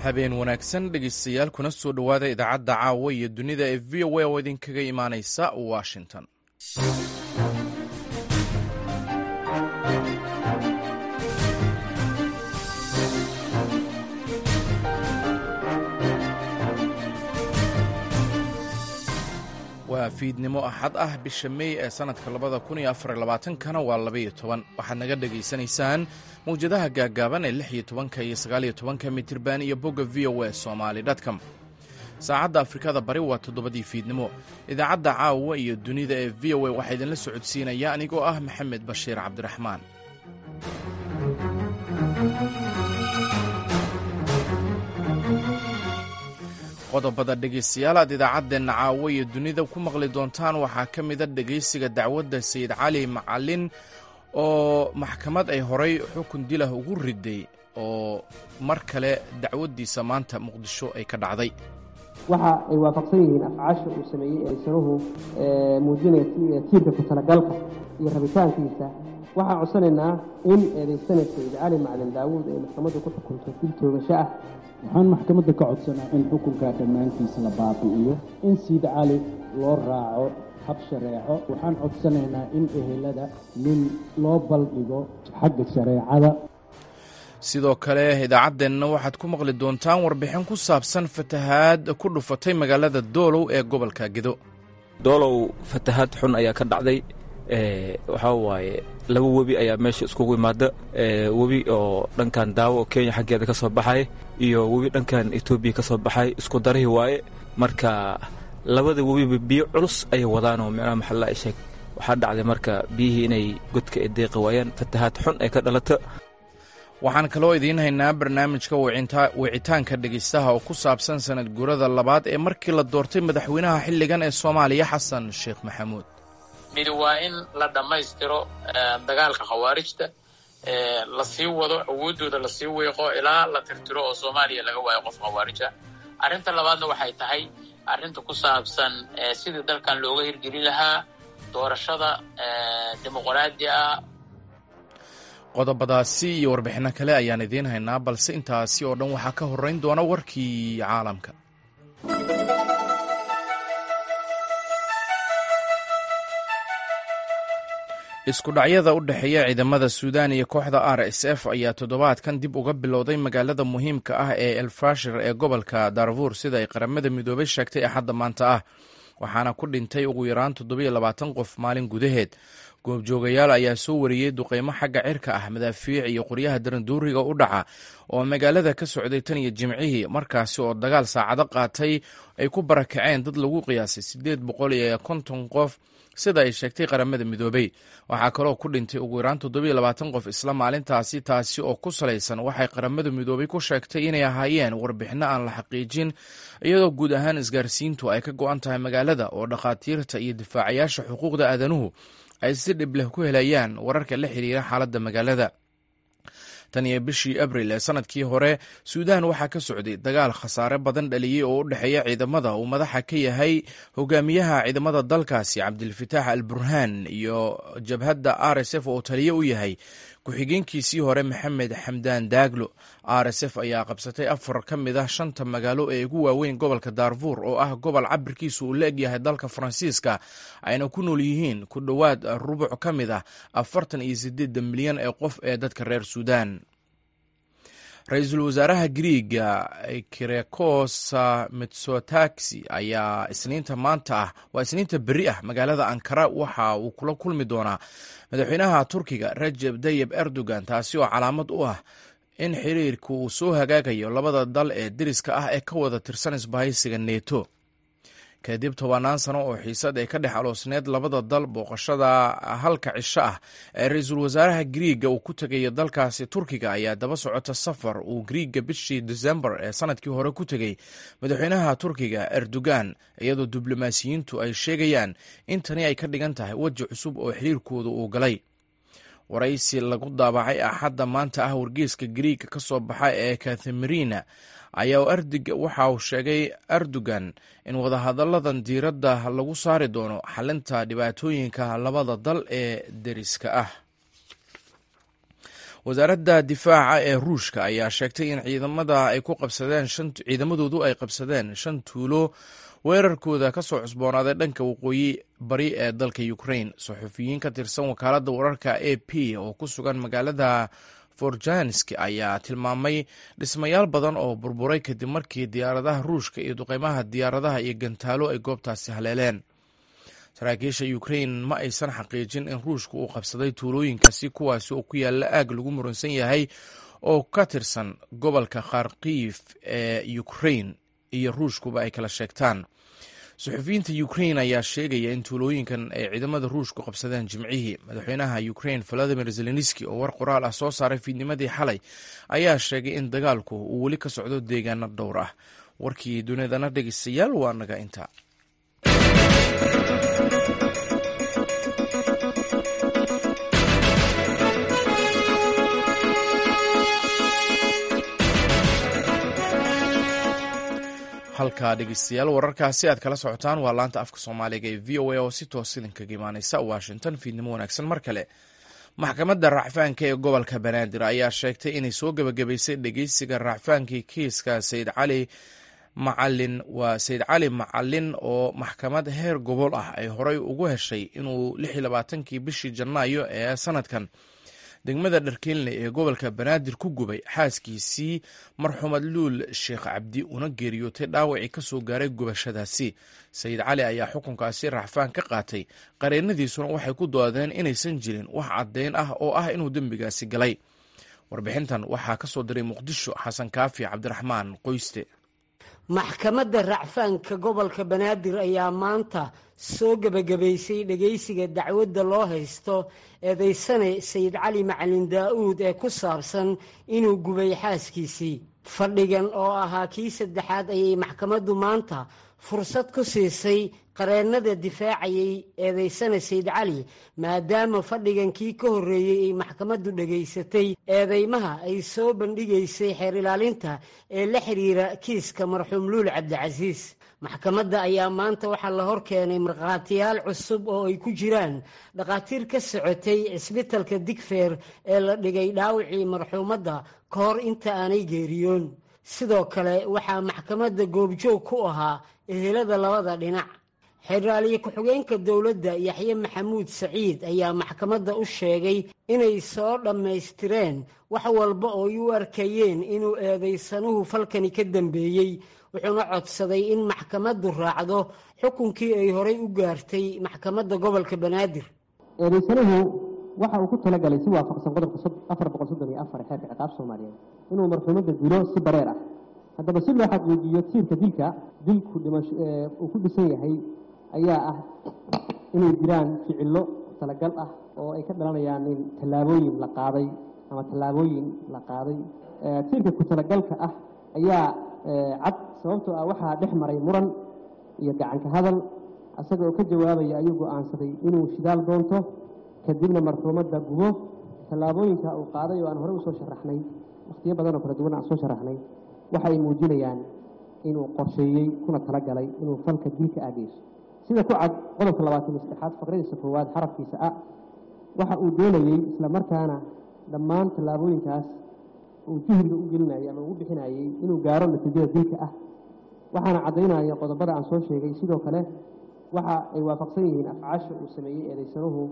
habeen wanaagsan dhegeystayaal kuna soo dhowaada idaacadda caawa iyo dunida ee v o a oo idinkaga imaaneysa washington waa fiidnimo axad ah bisha mey ee sannadka labada kun iyo afar labaatankana waa labaiyo toban waxaad naga dhegaysanaysaan mawjadaha gaaggaaban ee lix iyo tobanka iyo sagaaliyo tobanka mitirban iyo bogga v o a somali dtcom saacadda afrikada bari waa toddobadii fiidnimo idaacadda caawa iyo dunida ee v o a waxaa idinla socodsiinaya anigoo ah maxamed bashiir cabdiraxmaan qodobada dhegaystayaal aad idaacaddeenna caawo iyo dunida ku maqli doontaan waxaa ka mida dhegaysiga dacwadda sayid cali macalin oo maxkamad ay horay xukun dilah ugu riday oo mar kale dacwaddiisa maanta muqdisho ay ka dhacday waxa ay waafaqsan yihiin afcaasha uu sameeyey eesanuhu muujinaya tiirka ku talagalka iyo rabitaankiisa waxaan codsanaynaa in eedaysana sayid cali macalin daawuud ay maxkamaddu ku xukunto dil toogasho ah waxaan maxkamadda ka codsanaa in xukunkaa dhammaantiis la baabi'iyo in siid cali loo raaco hab shareeco waxaan codsanaynaa in ehelada nin loo baldhigo xagga shareecada sidoo kale idaacaddeenna waxaad ku maqli doontaan warbixin ku saabsan fatahaad ku dhufatay magaalada doolow ee gobolka gedo doolow fatahaad xun ayaa ka dhacday waxaa waaye laba webi ayaa meesha iskugu imaada webi oo dhankan daawo oo kenya xaggeeda ka soo baxay iyo webi dhankan etoobiya ka soo baxay isku darihii waaye marka labada webiba biyo culus ayay wadaanoo micnaha maxalla ay sheeg waxaa dhacday marka biyihii inay godka ay deeqi waayaan fatahaad xun ay ka dhalata waxaan kaloo idiin haynaa barnaamijka wicitaanka dhegaystaha oo ku saabsan sanad guurada labaad ee markii la doortay madaxweynaha xilligan ee soomaaliya xasan sheekh maxamuud midi waa in la dhammaystiro dagaalka khawaarijta lasii wado awooddooda lasii weeqo ilaa la tirtiro oo soomaaliya laga waayo qof khawaarija arrinta labaadna waxay tahay arrinta ku saabsan sidii dalkan looga hirgelin lahaa doorashada dimuqraadi ah qodobadaasi iyo warbixinno kale ayaan idiin haynaa balse intaasi oo dhan waxaa ka horrayn doona warkii caalamka isku dhacyada u dhexeeya ciidamada suudaan iyo kooxda r s f ayaa toddobaadkan dib uga bilowday magaalada muhiimka ah ee elfashir ee gobolka darfuur sida ay qaramada midoobay sheegtay axadda maanta ah waxaana ku dhintay ugu yaraan toddobiyo labaatan qof maalin gudaheed goobjoogayaal ayaa soo wariyey duqeymo xagga cirka ah madaafiic iyo qoryaha daranduuriga u dhaca oo magaalada ka socday tan iyo jimcihii markaasi oo dagaal saacado qaatay ay ku barakaceen dad lagu qiyaasay siddeed boqol iyo konton qof sida ay sheegtay qaramada midoobey waxaa kaloo ku dhintay ugu yaraan toddobiyo labaatan qof isla maalintaasi taasi oo ku salaysan waxay qaramada midoobey ku sheegtay inay ahaayeen warbixinno aan la xaqiijin iyadoo guud ahaan isgaarsiintu ay ka go-an tahay magaalada oo dhakhaatiirta iyo difaacayaasha xuquuqda aadanuhu ay si dhib leh ku helayaan wararka la xiriira xaaladda magaalada tan iyo bishii abril ee sanadkii hore suudaan waxaa ka socday dagaal khasaare badan dhaliyey oo u dhexeeya ciidamada uu madaxa ka yahay hogaamiyaha ciidamada dalkaasi cabdilfataax al burhaan iyo jabhadda r s f oo taliye u yahay ku-xigeenkiisii hore maxamed xamdaan daaglo r s f ayaa qabsatay afar ka mid ah shanta magaalo ee ugu waaweyn gobolka daarfuur oo ah gobol cabirkiisu uu la egyahay dalka faransiiska ayna ku nool yihiin ku dhowaad rubuc ka mid ah afartan iyo sideedda milyan ee qof ee dadka reer suudaan ra-iisul wasaaraha griiga kirekos mitsotaxi ayaa isniinta maanta ah waa isniinta beri ah magaalada ankara waxa uu kula kulmi doonaa madaxweynaha turkiga rajeb tayib erdogan taasi oo calaamad u ah in xiriirka uu soo hagaagayo labada dal ee deriska ah ee ka wada tirsan isbahaysiga neto kadib tobanaan sano oo xiisad ay ka dhex aloosneed labada dal booqashada halka cisho ah ee ra-iisul wasaaraha griiga uu ku tegayo dalkaasi turkiga ayaa daba socota safar uu griiga bishii desembar ee sanadkii hore ku tegey madaxweynaha turkiga erdogan iyadoo diblomaasiyiintu ay sheegayaan in tani ay ka dhigan tahay weji cusub oo xiriirkooda uu galay waraysi lagu daabacay axadda maanta ah wargeeska griiga ka soo baxa ee kathamarina ayaa waxa uu sheegay erdogan in wadahadalladan diiradda lagu saari doono xalinta dhibaatooyinka labada dal ee deriska ah wasaaradda difaaca ee ruushka ayaa sheegtay in ciidamada ay ku qabsadeen ciidamadoodu ay qabsadeen shan tuulo weerarkooda ka soo cusboonaaday dhanka waqooyi bari ee dalka ukrain saxufiyiin ka tirsan wakaaladda wararka a p oo ku sugan magaalada forjanski ayaa tilmaamay dhismayaal badan oo burburay kadib markii diyaaradaha ruushka iyo duqeymaha diyaaradaha iyo gantaalo ay goobtaasi haleeleen saraakiisha ukrain ma aysan xaqiijin in ruushka uu qabsaday tuulooyinkaasi kuwaasi oo ku yaalla aag lagu muransan yahay oo ka tirsan gobolka kharkiif ee ukrain iyo ruushkuba ay kala sheegtaan suxufiyiinta ukrain ayaa sheegaya in tuulooyinkan ay ciidamada ruushku qabsadeen jimcihii madaxweynaha ukrain valadimir zelenski oo war qoraal ah soo saaray fiidnimadii xalay ayaa sheegay in dagaalku uu weli ka socdo deegaano dhowr ah warkii dunidana dhegeystayaal waa naga inta halkaa dhegeystayaal wararkaasi aad kala socotaan waa laanta afka soomaaliga ee v o a oo si toos idinkaga imaaneysa washington fiidnimo wanaagsan mar kale maxkamadda racfaanka ee gobolka banaadir ayaa sheegtay inay soo gebagabaysay dhegeysiga racfaankii kiiska sayid cali macalin waa sayid cali macalin oo maxkamad heer gobol ah ay horey ugu heshay inuu lix iyo labaatankii bishii janaayo ee sanadkan degmada dharkeynle ee gobolka banaadir ku gubay xaaskiisii marxuumad luul sheekh cabdi una geeriyootay dhaawacii ka soo gaaray gubashadaasi sayid cali ayaa xukunkaasi racfaan ka qaatay qareennadiisuna waxay ku doodeen inaysan jirin wax caddeyn ah oo ah inuu dembigaasi galay warbixintan waxaa ka soo diray muqdisho xasan kaafi cabdiraxmaan qoyste maxkamadda racfaanka gobolka banaadir ayaa maanta soo gebagabaysay dhegaysiga dacwadda loo haysto eedaysane sayid cali macalin daa'uud ee ku saabsan inuu gubay xaaskiisii fadhigan oo ahaa kii saddexaad ayay maxkamaddu maanta fursad ku siisay qareennada difaacayay eedaysane sayid cali maadaama fadhigan kii ka horreeyey ay maxkamaddu dhegaysatay eedeymaha ay soo bandhigaysay xeer ilaalinta ee la xidhiira kiiska marxuum luul cabdicasiis maxkamadda ayaa maanta waxaa la hor keenay markhaatiyaal cusub oo ay ku jiraan dhakhaatiir ka socotay cisbitalka digfeer ee la dhigay dhaawacii marxuumadda ka hor inta aanay geeriyoon sidoo kale waxaa maxkamadda goobjoog ku ahaa ehelada labada dhinac xeraaliye ku-xigeenka dowladda yaxye maxamuud saciid ayaa maxkamadda u sheegay inay soo dhammaystireen wax walba oo ay u arkayeen inuu eedaysanuhu falkani ka dambeeyey wuxuuna codsaday in maxkamaddu raacdo xukunkii ay horay u gaartay maxkamadda gobolka banaadir eedaysanuhu waxa uu ku talagalay si waafaqsan qodobka afar boqol soddon iyo afar xeerka ciqaab soomaaliyeed inuu marxuumadda dilo si bareer ah haddaba si loo xaqiijiyo tiirka dilka dilku dhimasho uu ku dhisan yahay ayaa ah inay jiraan ficillo talagal ah oo ay ka dhalanayaan in tallaabooyin la qaaday ama tallaabooyin la qaaday tiirka ku talagalka ah ayaa cad sababtoo ah waxaa dhex maray muran iyo gacanka hadal isaga oo ka jawaabaya ayuu go-aansaday inuu shidaal doonto kadibna marxuumadda gubo tallaabooyinka uu qaaday oo aan horey usoo sharaxnay wakhtiyo badan oo kala duwan aan soo sharaxnay waxa ay muujinayaan inuu qorsheeyey kuna talagalay inuu falka dilka aadeyso sida ku cad qodobka labaatan saddexaad faqradiisa koowaad xarafkiisa a waxa uu doonayey isla markaana dhammaan tallaabooyinkaas uu juhriga u gelinayay ama ugu bixinayey inuu gaaro natiijada dilka ah waxaana caddaynaya qodobada aan soo sheegay sidoo kale waxa ay waafaqsan yihiin afcaasha uu sameeyey eedaysanuhu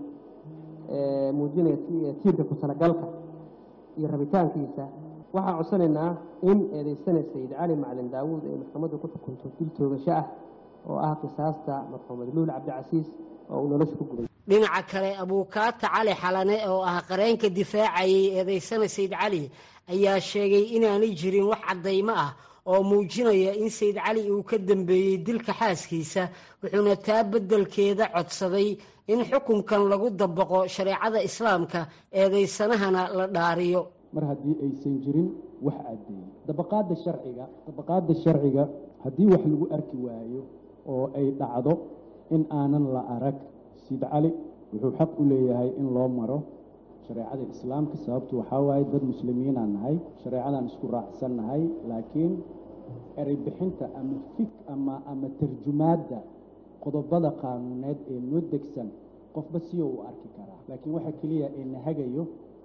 muujinaya tiirka ku talagalka iyo rabitaankiisa waxaan codsanaynaa in eedaysane sayid cali macalin daawuud ay maxkamaddu ku xukunto dil toogasho ah oo ah qisaasta marxuumad luul cabdicasiis oo uu nolosha ku gubay dhinaca kale abuukaata cali xalane oo ah qareenka difaacayay eedaysane sayid cali ayaa sheegay inaanay jirin wax caddaymo ah oo muujinaya in sayid cali uu ka dambeeyey dilka xaaskiisa wuxuuna taa beddelkeeda codsaday in xukunkan lagu dabaqo shareecada islaamka eedaysanahana la dhaariyo mar haddii aysan jirin wax caddeeyey dabaqaadda sharciga dabaqaadda sharciga haddii wax lagu arki waayo oo ay dhacdo in aanan la arag sayid cali wuxuu xaq u leeyahay in loo maro shareecada islaamka sababtu waxaa waaye dad muslimiinaan nahay shareecadaan isku raacsan nahay laakiin erey bixinta ama fig ama ama tarjumaadda qodobada qaanuuneed ee noo degsan qofba siyo uu arki karaa laakiin waxa keliya ee nahagayo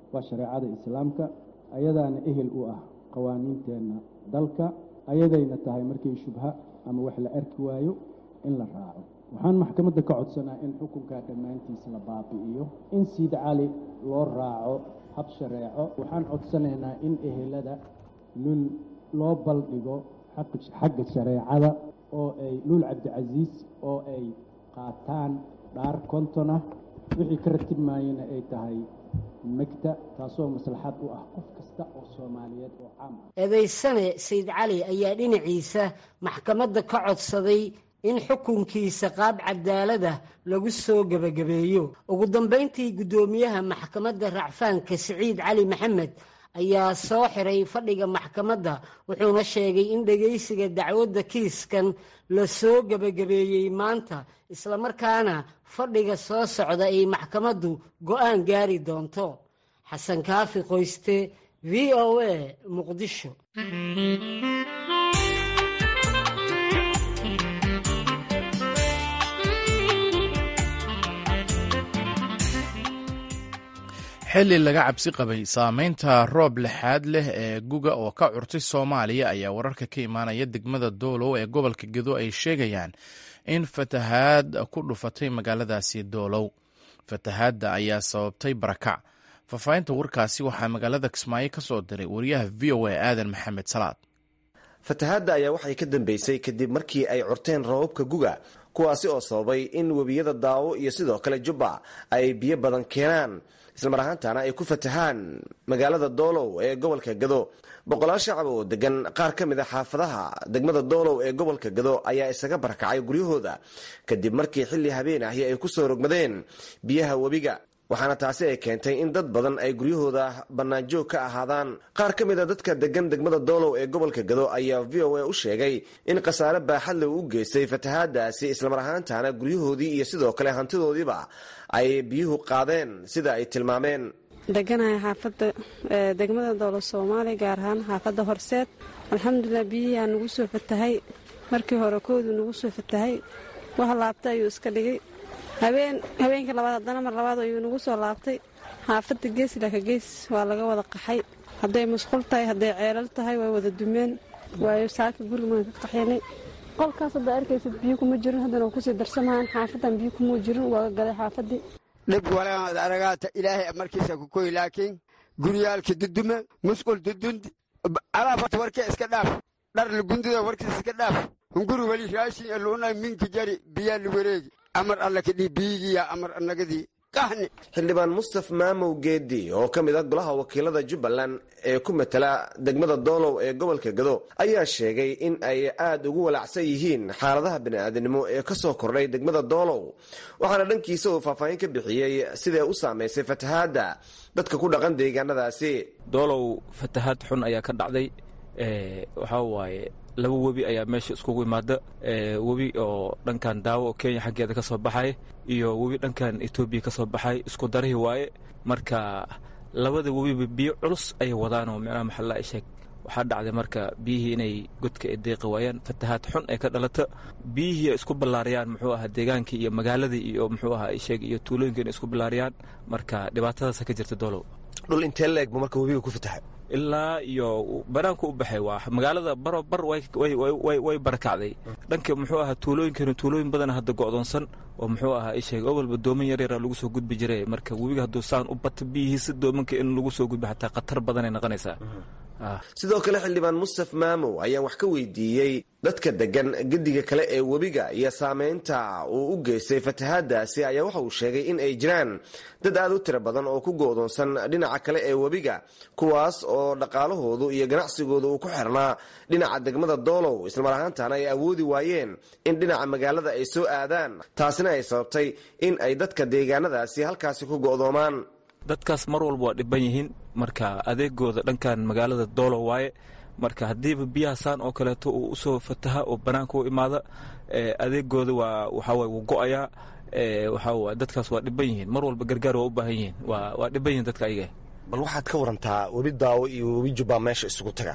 waa shareecada islaamka ayadaana ehel u ah qawaaniinteenna dalka ayadayna tahay markii shubha ama wax la arki waayo in la raaco waxaan maxkamadda ka codsanaa in xukunkaa dhammaantiis la baabi'iyo in siid cali loo raaco hab shareeco waxaan codsanaynaa in ehelada lul loo baldhigo xagga shareecada oo ay luul cabdicasiis oo ay qaataan dhaar konton ah wixii ka ratib maayana ay tahay megta taasoo maslaxad u ah qof kasta oo soomaaliyeed oo caam ah eedaysane sayid cali ayaa dhinaciisa maxkamadda ka codsaday in xukunkiisa qaab cadaalada lagu soo gebagabeeyo ugu dambayntii guddoomiyaha maxkamadda racfaanka siciid cali maxamed ayaa soo xiray fadhiga maxkamadda wuxuuna sheegay in dhegaysiga dacwadda kiiskan la soo gebagabeeyey maanta islamarkaana fadhiga soo socda ay maxkamaddu go'aan gaari doonto xasan kaafi qoyste v o a muqdisho xilli laga cabsi qabay saameynta roob lixaad leh ee guga oo ka curtay soomaaliya ayaa wararka ka imaanaya degmada doolow ee gobolka gedo ay sheegayaan in fatahaad ku dhufatay magaaladaasi doolow fatahaadda ayaa sababtay barakac faahfaahinta warkaasi waxaa magaalada kismaayo ka soo diray wariyaha v o a aadan maxamed salaad fatahaadda ayaa waxay ka dambeysay kadib markii ay curteen roobabka guga kuwaasi oo sababay in webiyada daawo iyo sidoo kale jubba ay biyo badan keenaan islamar ahaantana ay ku fatahaan magaalada doolow ee gobolka gado boqolaal shacab oo degan qaar ka mid a xaafadaha degmada doolow ee gobolka gado ayaa isaga barakacay guryahooda kadib markii xilli habeen ahi ay ku soo rogmadeen biyaha webiga waxaana taasi ay keentay in dad badan ay guryahooda bannaanjoog ka ahaadaan qaar ka mid a dadka degan degmada doolow ee gobolka gado ayaa v o a u sheegay in khasaare baaxadle u geystay fatahaadaasi islamar ahaantana guryahoodii iyo sidoo kale hantidoodiiba ay biyuhu qaadeen sida ay tilmaameen deganahay xaafadda degmada doolo soomaaliya gaar ahaan xaafadda horseed alxamdulilah biyihiaa nagu soo fatahay markii hore koodu nagu soo fatahay wax laabtay ayuu iska dhigay habeen habeenkii labaad haddana mar labaad ayuu nagu soo laabtay xaafadda gees ilaka gees waa laga wada qaxay hadday musqul tahay hadday ceelal tahay way wada dumeen waayo saaka gurigaan ka qaxinay qolkaas hadda arkaysid biyo kuma jirin haddana kusii darsamahaan xaafadan biyo kuma jirin waa galay xaafaddii dhib walaad aragaata ilaahay markiisa ku koy laakiin guryaalka dudume musqul dudundi alaafata warkee iska dhaaf dhar lagundida warkiis iska dhaaf hunguri weli raashin eluuna minka jari biyaa la wareegi amar alla kadhii biyigiya amar annagadii qahni xildhibaan mustaf maamow geedi oo ka mid ah golaha wakiilada jubbaland ee ku matala degmada doolow ee gobolka gado ayaa sheegay in ay aada ugu walacsan yihiin xaaladaha bini'aadanimo ee ka soo kordhay degmada doolow waxaana dhankiisa uu faahfaahin ka bixiyey siday u saamaysay fatahaadda dadka ku dhaqan deegaanadaasi doolow fatahaad xun ayaa ka dhacday waxaa waaye laba webi ayaa meesha iskugu imaada webi oo dhankan daawo oo kenya xaggeeda ka soo baxay iyo webi dhankan etoobiya ka soo baxay isku darihii waaye marka labada webiba biyo culus ayay wadaan oo micnaha maxalla sheeg waxaa dhacday marka biyihii inay godka ay deeqi waayaan fatahaad xun ay ka dhalata biyihii isku ballaariyaan muxuu ahaa deegaankii iyo magaaladii iyo muxuu ahaa sheeg iyo tuulooyinka inay isku ballaariyaan marka dhibaatadaasa ka jirta doolow dhul intee la egbu marka webiga ku fatahay ilaa iyo banaanku u baxay waa magaalada baro bar way barakacday dhanka muxuu ahaa tuulooyinkana tuulooyin badan hadda go'doonsan oo muxuu ahaa isheeg awalba dooman yaryara lagu soo gudbi jiray marka webiga hadduu saan u bato biyihiisa doomanka in lagu soo gudbi xataa khatar badanay noqonaysaa sidoo kale xildhibaan mustaf maamow ayaan wax ka weydiiyey dadka degan gediga kale ee webiga iyo saameynta uu u geystay fatahaadaasi ayaa waxa uu sheegay in ay jiraan dad aad u tiro badan oo ku go'doonsan dhinaca kale ee webiga kuwaas oo dhaqaalahoodu iyo ganacsigooda uu ku xirnaa dhinaca degmada doolow islamar ahaantana ay awoodi waayeen in dhinaca magaalada ay soo aadaan taasina ay sababtay in ay dadka deegaanadaasi halkaasi ku go'doomaan dadkaas mar walba waa dhiban yihiin marka adeegooda dhankan magaalada doolo waaye marka haddiiba biyaha saan oo kaleeto uu usoo fataha oo banaanka u imaada adeegooda waa waxaaway wuu go'ayaa waxaa dadkaas waa dhiban yihiin mar walba gargaar waa u baahan yihiin waa dhiban yihiin dadka ayaga bal waxaad ka warantaa webi daawo iyo webi jubbaa meesha isugu taga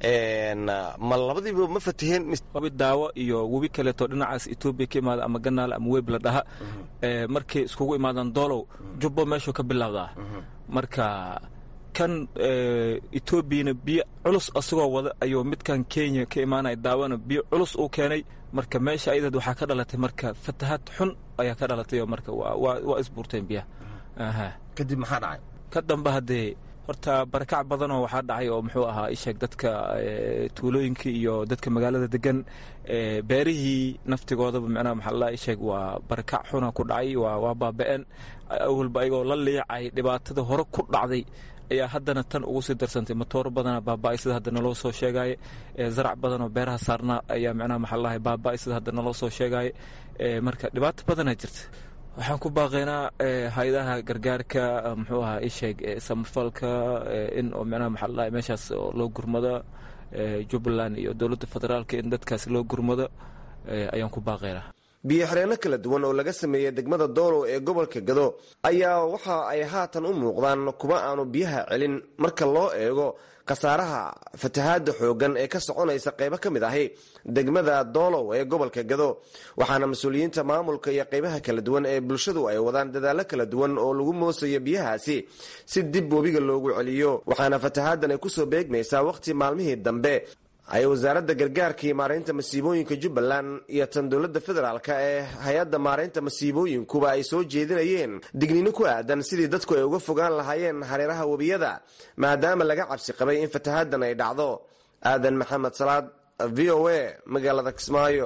ma labadiiba ma fataheen webi daawo iyo webi kaleeto dhinacaas etoobiya ka imaada ama ganaal ama weeb la dhaha markay iskugu imaadaan doolow jubbo meeshuu ka bilowdaa marka kan etoobiyana biyo culus asagoo wada ayuu midkan kenya ka imaanaya daawana biyo culus uu keenay marka meesha ayadad waxaa ka dhalatay marka fatahaad xun ayaa ka dhalatay oo marka waa isbuurteen biyaha kadib maxaa dhacay ka dambe haddee horta barakac badanoo waxaa dhacay oo muxuu ahaa isheeg dadka tuulooyinka iyo dadka magaalada degan beerihii naftigoodaba micnaha maxaa la isheeg waa barakac xuna ku dhacay waa waa baaba-een awalba ayagoo la liicay dhibaatada hore ku dhacday ayaa haddana tan ugu sii darsantay matooro badana baaba-ay sida hadda naloo soo sheegaaye zarac badanoo beeraha saarnaa ayaa micnaha maxaa lahay baaba-ay sida hadda naloo soo sheegaaye marka dhibaato badana jirta waxaan ku baaqaynaa hay-adaha gargaarka muxuu ahaa isheeg samafalka in oo micnaha maxaa ladahay meeshaas loo gurmado jubbaland iyo dowladda federaalka in dadkaas loo gurmado ayaan ku baaqaynaa biyo xireenno kala duwan oo laga sameeyey degmada doolow ee gobolka gado ayaa waxa ay haatan u muuqdaan kuwa aanu biyaha celin marka loo eego khasaaraha fatahaada xoogan ee ka soconaysa qaybo ka mid ahi degmada doolow ee gobolka gado waxaana mas-uuliyiinta maamulka iyo qaybaha kala duwan ee bulshadu ay wadaan dadaallo kala duwan oo lagu moosayo biyahaasi si dib webiga loogu celiyo waxaana fatahaadan ay kusoo beegmaysaa wakhti maalmihii dambe ay wasaaradda gargaarka iyo maaraynta masiibooyinka jubbaland iyo tan dowladda federaalk ee hay-adda maaraynta masiibooyinkuba ay soo jeedinayeen digniino ku aadan sidii dadku ay uga fogaan lahaayeen hareeraha webiyada maadaama laga cabsi qabay in fatahaadan ay dhacdo aadan maxamed salaad v o a magaalada kismaayo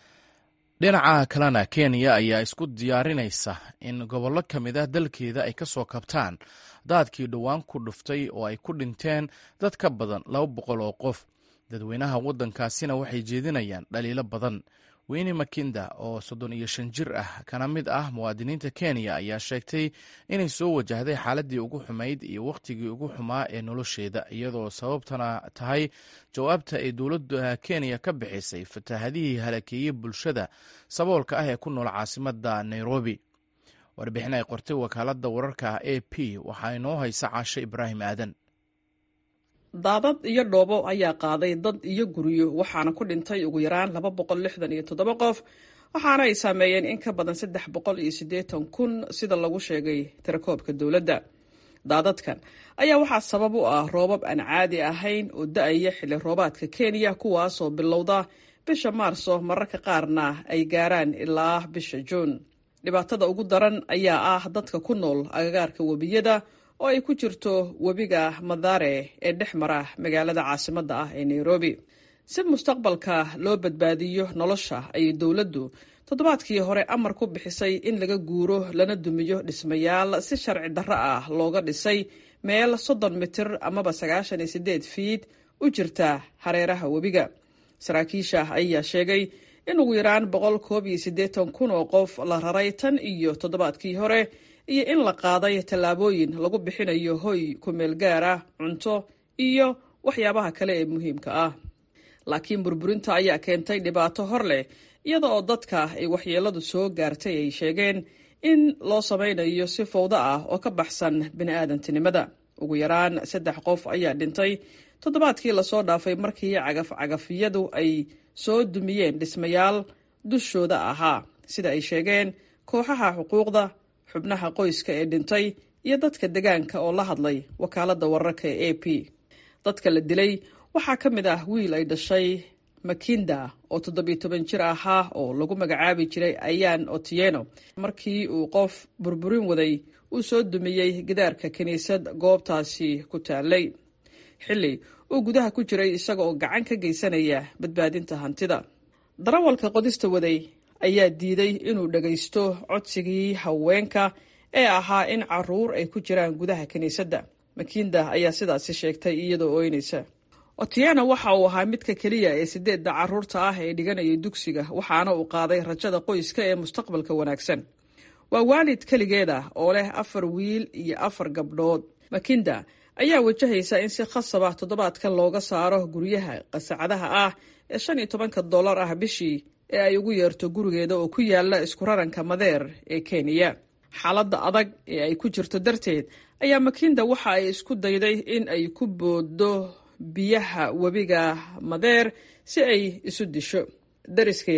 dhinaca kalena kenya ayaa isku diyaarinaysa in gobollo ka mid ah dalkeeda ay ka soo kabtaan daadkii dhowaan ku dhuftay oo ay ku dhinteen dad ka badan laba boqol oo qof dadweynaha waddankaasina waxay jeedinayaan dhaliilo badan weyne makinda oo soddon iyo shan jir ah kana mid ah muwaadiniinta kenya ayaa sheegtay inay soo wajahday xaaladii ugu xumayd iyo wakhtigii ugu xumaa ee nolosheeda iyadoo sababtana tahay jawaabta ay dowladda kenya ka bixisay fataahadihii halakeeyey bulshada saboolka ah ee ku nool caasimadda nairobi warbixin ay qortay wakaaladda wararka a p waxaa inoo haysa caasho ibraahim aadan daadad iyo dhoobo ayaa qaaday dad iyo guryo waxaana ku dhintay ugu yaraan laba boqol lixdan iyo toddoba qof waxaana ay saameeyeen in ka badan saddex boqol iyo siddeetan kun sida lagu sheegay tirakoobka dowladda daadadkan ayaa waxaa sabab u ah roobab aan caadi ahayn oo da-aya xilli roobaadka kenya kuwaasoo bilowda bisha maarso mararka qaarna ay gaaraan ilaa bisha juun dhibaatada ugu daran ayaa ah dadka ku nool agagaarka webiyada oo ay ku jirto webiga madare ee dhex mara magaalada caasimadda ah ee nairobi si mustaqbalka loo badbaadiyo nolosha ayay dowladdu toddobaadkii hore amar ku bixisay in laga guuro lana dumiyo dhismayaal si sharci darro ah looga dhisay meel soddon mitir amaba sagaashan iyo siddeed fiid u jirta hareeraha webiga saraakiisha ayaa sheegay in ugu yaraan boqol koob iyo siddeetan kun oo qof la raray tan iyo toddobaadkii hore iyo in la qaaday tallaabooyin lagu bixinayo hoy kumeel gaar ah cunto iyo waxyaabaha kale ee muhiimka ah laakiin burburinta ayaa keentay dhibaato hor leh iyada oo dadka ay waxyeeladu soo gaartay ay sheegeen in loo samaynayo si fowdo ah oo ka baxsan bini'aadantinimada ugu yaraan saddex qof ayaa dhintay toddobaadkii lasoo dhaafay markii cagaf-cagafyadu ay soo dumiyeen dhismayaal dushooda ahaa sida ay sheegeen kooxaha xuquuqda xubnaha qoyska ee dhintay iyo dadka degaanka oo la hadlay wakaaladda wararka ee a p dadka la dilay waxaa ka mid ah wiil ay dhashay makinda oo toddobiyo toban jir ahaa oo lagu magacaabi jiray ayaan otieno markii uu qof burburin waday uu soo dumiyey gidaarka kiniisad goobtaasi ku taalay xilli uu gudaha ku jiray isaga oo gacan ka geysanaya badbaadinta hantida darawalka qodista waday ayaa diiday inuu dhagaysto codsigii haweenka ee ahaa in caruur ay ku jiraan gudaha kiniisadda makinda ayaa sidaasi sheegtay iyadoo ooynaysa otieno waxa uu ahaa midka keliya ee sideedda caruurta ah ee dhiganayay dugsiga waxaana uu qaaday rajada qoyska ee mustaqbalka wanaagsan waa waalid keligeeda oo leh afar wiil iyo afar gabdhood makinda ayaa wajahaysa in si khasaba toddobaadkan looga saaro guryaha qasacadaha ah ee shan iyo tobanka dollar ah bishii ee ay ugu yeerto gurigeeda oo ku yaala isku raranka madeer ee kenya xaaladda adag ee ay ku jirto darteed ayaa makinda waxa ay isku dayday in ay ku booddo biyaha webiga madeer si ay isu disho dariskeeda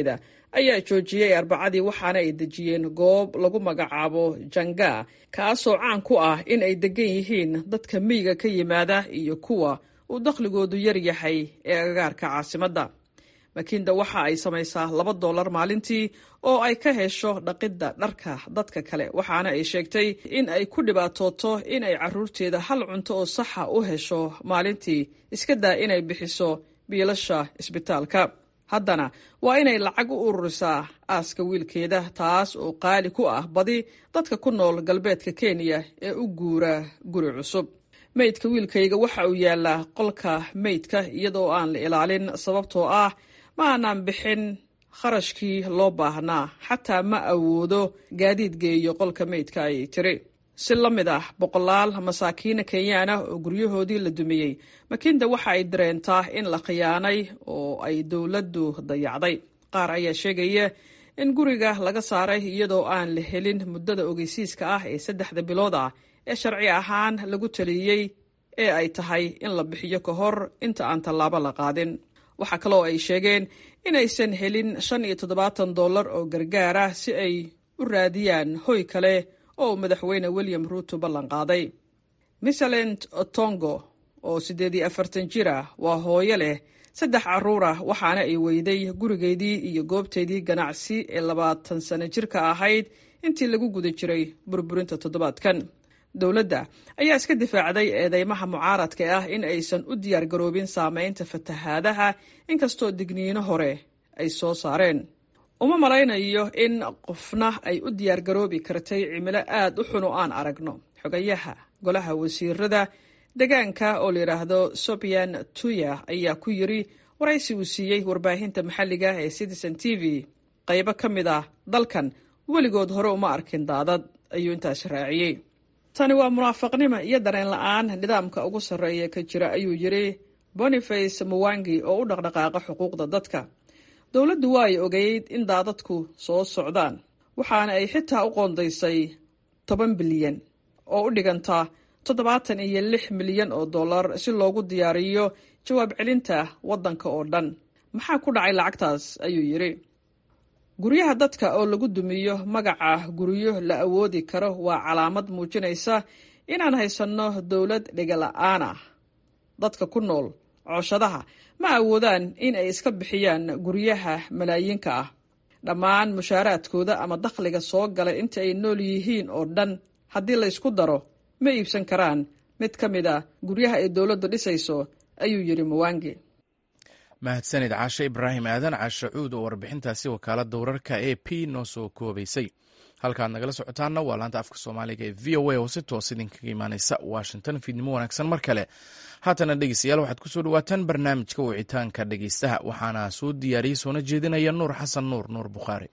ayaa joojiyey arbacadii waxaana ay dejiyeen goob lagu magacaabo janga kaasoo caan ku ah in ay degan yihiin dadka miyiga ka yimaada iyo kuwa uu dakhligoodu yar yahay ee agagaarka caasimadda makinda waxa ay samaysaa laba dollar maalintii oo ay ka hesho dhaqidda dharka dadka kale waxaana ay sheegtay in ay ku dhibaatooto in ay caruurteeda hal cunto oo saxa u hesho maalintii iska daa inay bixiso biilasha isbitaalka haddana waa inay lacag u ururisaa aaska wiilkeeda taas oo qaali ku ah badi dadka ku nool galbeedka kenya ee u guura guri cusub meydka wiilkayga waxa uu yaallaa qolka meydka iyadoo aan la ilaalin sababtoo ah ma aanaan bixin kharashkii loo baahnaa xataa ma awoodo gaadiid geeyo qolka meydka ayay tiri si la mid ah boqolaal masaakiina kenyaan ah oo guryahoodii la dumiyey makinda waxa ay dareentaa in la khiyaanay oo ay dowladdu dayacday qaar ayaa sheegaya in guriga laga saaray iyadoo aan la helin muddada ogeysiiska ah ee saddexda bilood ah ee sharci ahaan lagu taliyey ee ay tahay in la bixiyo ka hor inta aan tallaabo la qaadin waxaa kaloo ay sheegeen inaysan helin shan iyo toddobaatan dollar oo gargaar ah si ay u raadiyaan hoy kale oo madaxweyne william ruuto ballan qaaday misalent otongo oo siddeed iyo afartan jir ah waa hooyo leh saddex carruur ah waxaana ay weyday gurigeedii iyo goobteedii ganacsi ee labaatan sano jirka ahayd intii lagu guda jiray burburinta toddobaadkan dowladda ayaa iska difaacday eedeymaha mucaaradka ah in aysan u diyaargaroobin saameynta fatahaadaha inkastoo digniino hore ay soo saareen uma malaynayo in qofna ay u diyaargaroobi kartay cimilo aad u xun oo aan aragno xogayaha golaha wasiirada degaanka oo la yidhaahdo sobian tuya ayaa ku yiri waraysi uu siiyey warbaahinta maxalliga ee citizen t v qaybo ka mid ah dalkan weligood hore uma arkin daadad ayuu intaas raaciyey tani waa munaafaqnimo iyo dareen la-aan nidaamka ugu sarreeya ka jira ayuu yidhi boniface muwangi oo u dhaqdhaqaaqa xuquuqda dadka dowladdu waa ay ogeyd in daadadku soo socdaan waxaana ay xitaa u qoondaysay toban bilyan oo u dhiganta toddobaatan iyo lix milyan oo dollar si loogu diyaariyo jawaab celinta waddanka oo dhan maxaa ku dhacay lacagtaas ayuu yidhi guryaha dadka oo lagu dumiyo magaca guryo la awoodi karo waa calaamad muujinaysa inaan haysanno dowlad dhigala-aan ah dadka ku nool cooshadaha ma awoodaan in ay iska bixiyaan guryaha malaayiinka ah dhammaan mushaaraadkooda ama dakhliga soo gala inta ay nool yihiin oo dhan haddii la ysku daro ma iibsan karaan mid ka mid a guryaha ay dowladdu dhisayso ayuu yidhi muwangi mahadsanid caashe ibraahim aadan caashe cuud oo warbixintaasi wakaaladda wararka a p noo soo koobaysay halkaad nagala socotaanna waa laanta afka soomaaliga ee v o a oo si toos idinkaga imaaneysa washington fiidnimo wanaagsan mar kale haatana dhegeystayaal waxaad kusoo dhawaataan barnaamijka wicitaanka dhegeystaha waxaana soo diyaariyey soona jeedinaya nuur xasan nuur nuur bukhaari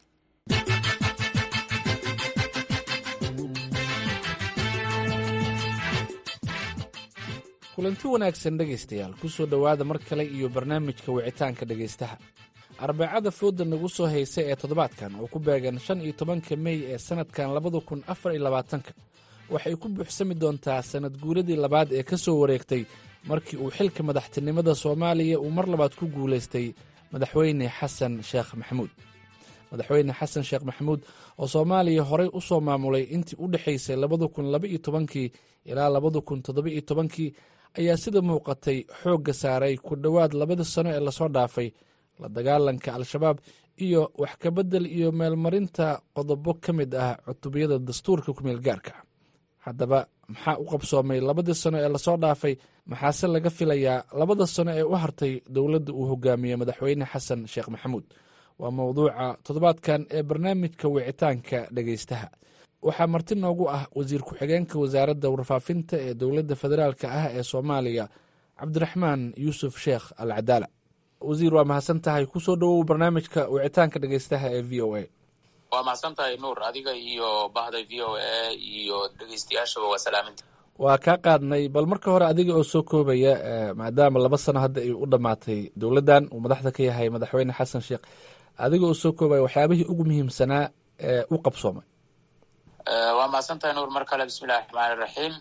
kulanti wanaagsan dhegaystayaal ku soo dhowaada mar kale iyo barnaamijka wicitaanka dhegaystaha arbacada fooda nagu soo haysa ee toddobaadkan oo ku beegan shan iyo tobanka mey ee sannadkan labada kun afar iyo labaatanka waxay ku buuxsami doontaa sannad guuradii labaad ee ka soo wareegtay markii uu xilka madaxtinimada soomaaliya uu mar labaad ku guulaystay madaxweyne xasan sheekh maxamuud madaxweyne xasan sheekh maxamuud oo soomaaliya horey u soo maamulay intii u dhexaysay labada kun laba iyo tobankii ilaa labada kun toddoba iyo tobankii ayaa sida muuqatay xoogga saaray ku dhowaad labadii sano ee lasoo dhaafay la dagaalanka al-shabaab iyo wax kabedel iyo meelmarinta qodobo ka mid ah cutubiyada dastuurka kumeel gaarka haddaba maxaa u qabsoomay labadii sano ee lasoo dhaafay maxaase laga filayaa labada sano ee u hartay dowladda uu hogaamiye madaxweyne xasan sheekh maxamuud waa mowduuca toddobaadkan ee barnaamijka wicitaanka dhegaystaha waxaa marti noogu ah wasiir ku-xigeenka wasaaradda warfaafinta ee dowladda federaalka ah ee soomaaliya cabdiraxmaan yuusuf sheekh al cadaala wasiir waa mahadsan tahay kusoo dhowow barnaamijka wicitaanka dhegaystaha ee v o a waa mahadsan tahay nuur adiga iyo bahda v o a iyo dhegeystayaashaba waa salaaminta waa kaa qaadnay bal marka hore adiga oo soo koobaya maadaama laba sano hadda ay u dhammaatay dowladdan uu madaxda ka yahay madaxweyne xasan sheekh adiga oo soo koobaya waxyaabihii ugu muhiimsanaa ee u qabsoomay waa mahadsantahay nuur mar kale bismillahi raxmaani raxiim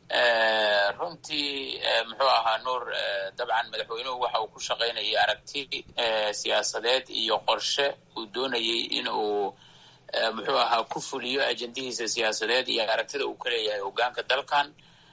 runtii muxuu ahaa nuur dabcan madaxweynuhu waxa uu ku shaqaynayay aragti siyaasadeed iyo qorshe uu doonayey in uu muxuu ahaa ku fuliyo ajendihiisa siyaasadeed iyo aragtida uu ka leeyahay hogaanka dalkan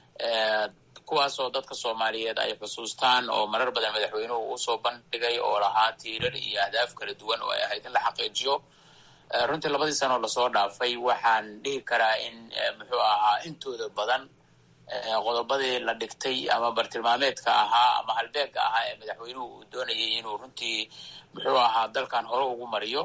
kuwaasoo dadka soomaaliyeed ay xusuustaan oo marar badan madaxweynuhu usoo bandhigay oo lahaa tiirar iyo ahdaaf kala duwan oo ay ahayd in la xaqiijiyo runtii labadii sanoo lasoo dhaafay waxaan dhihi karaa in muxuu ahaa intooda badan qodobadii la dhigtay ama bartilmaameedka ahaa ama halbeega ahaa ee madaxweynuhu uu doonayay inuu runtii muxuu ahaa dalkan hore ugu mariyo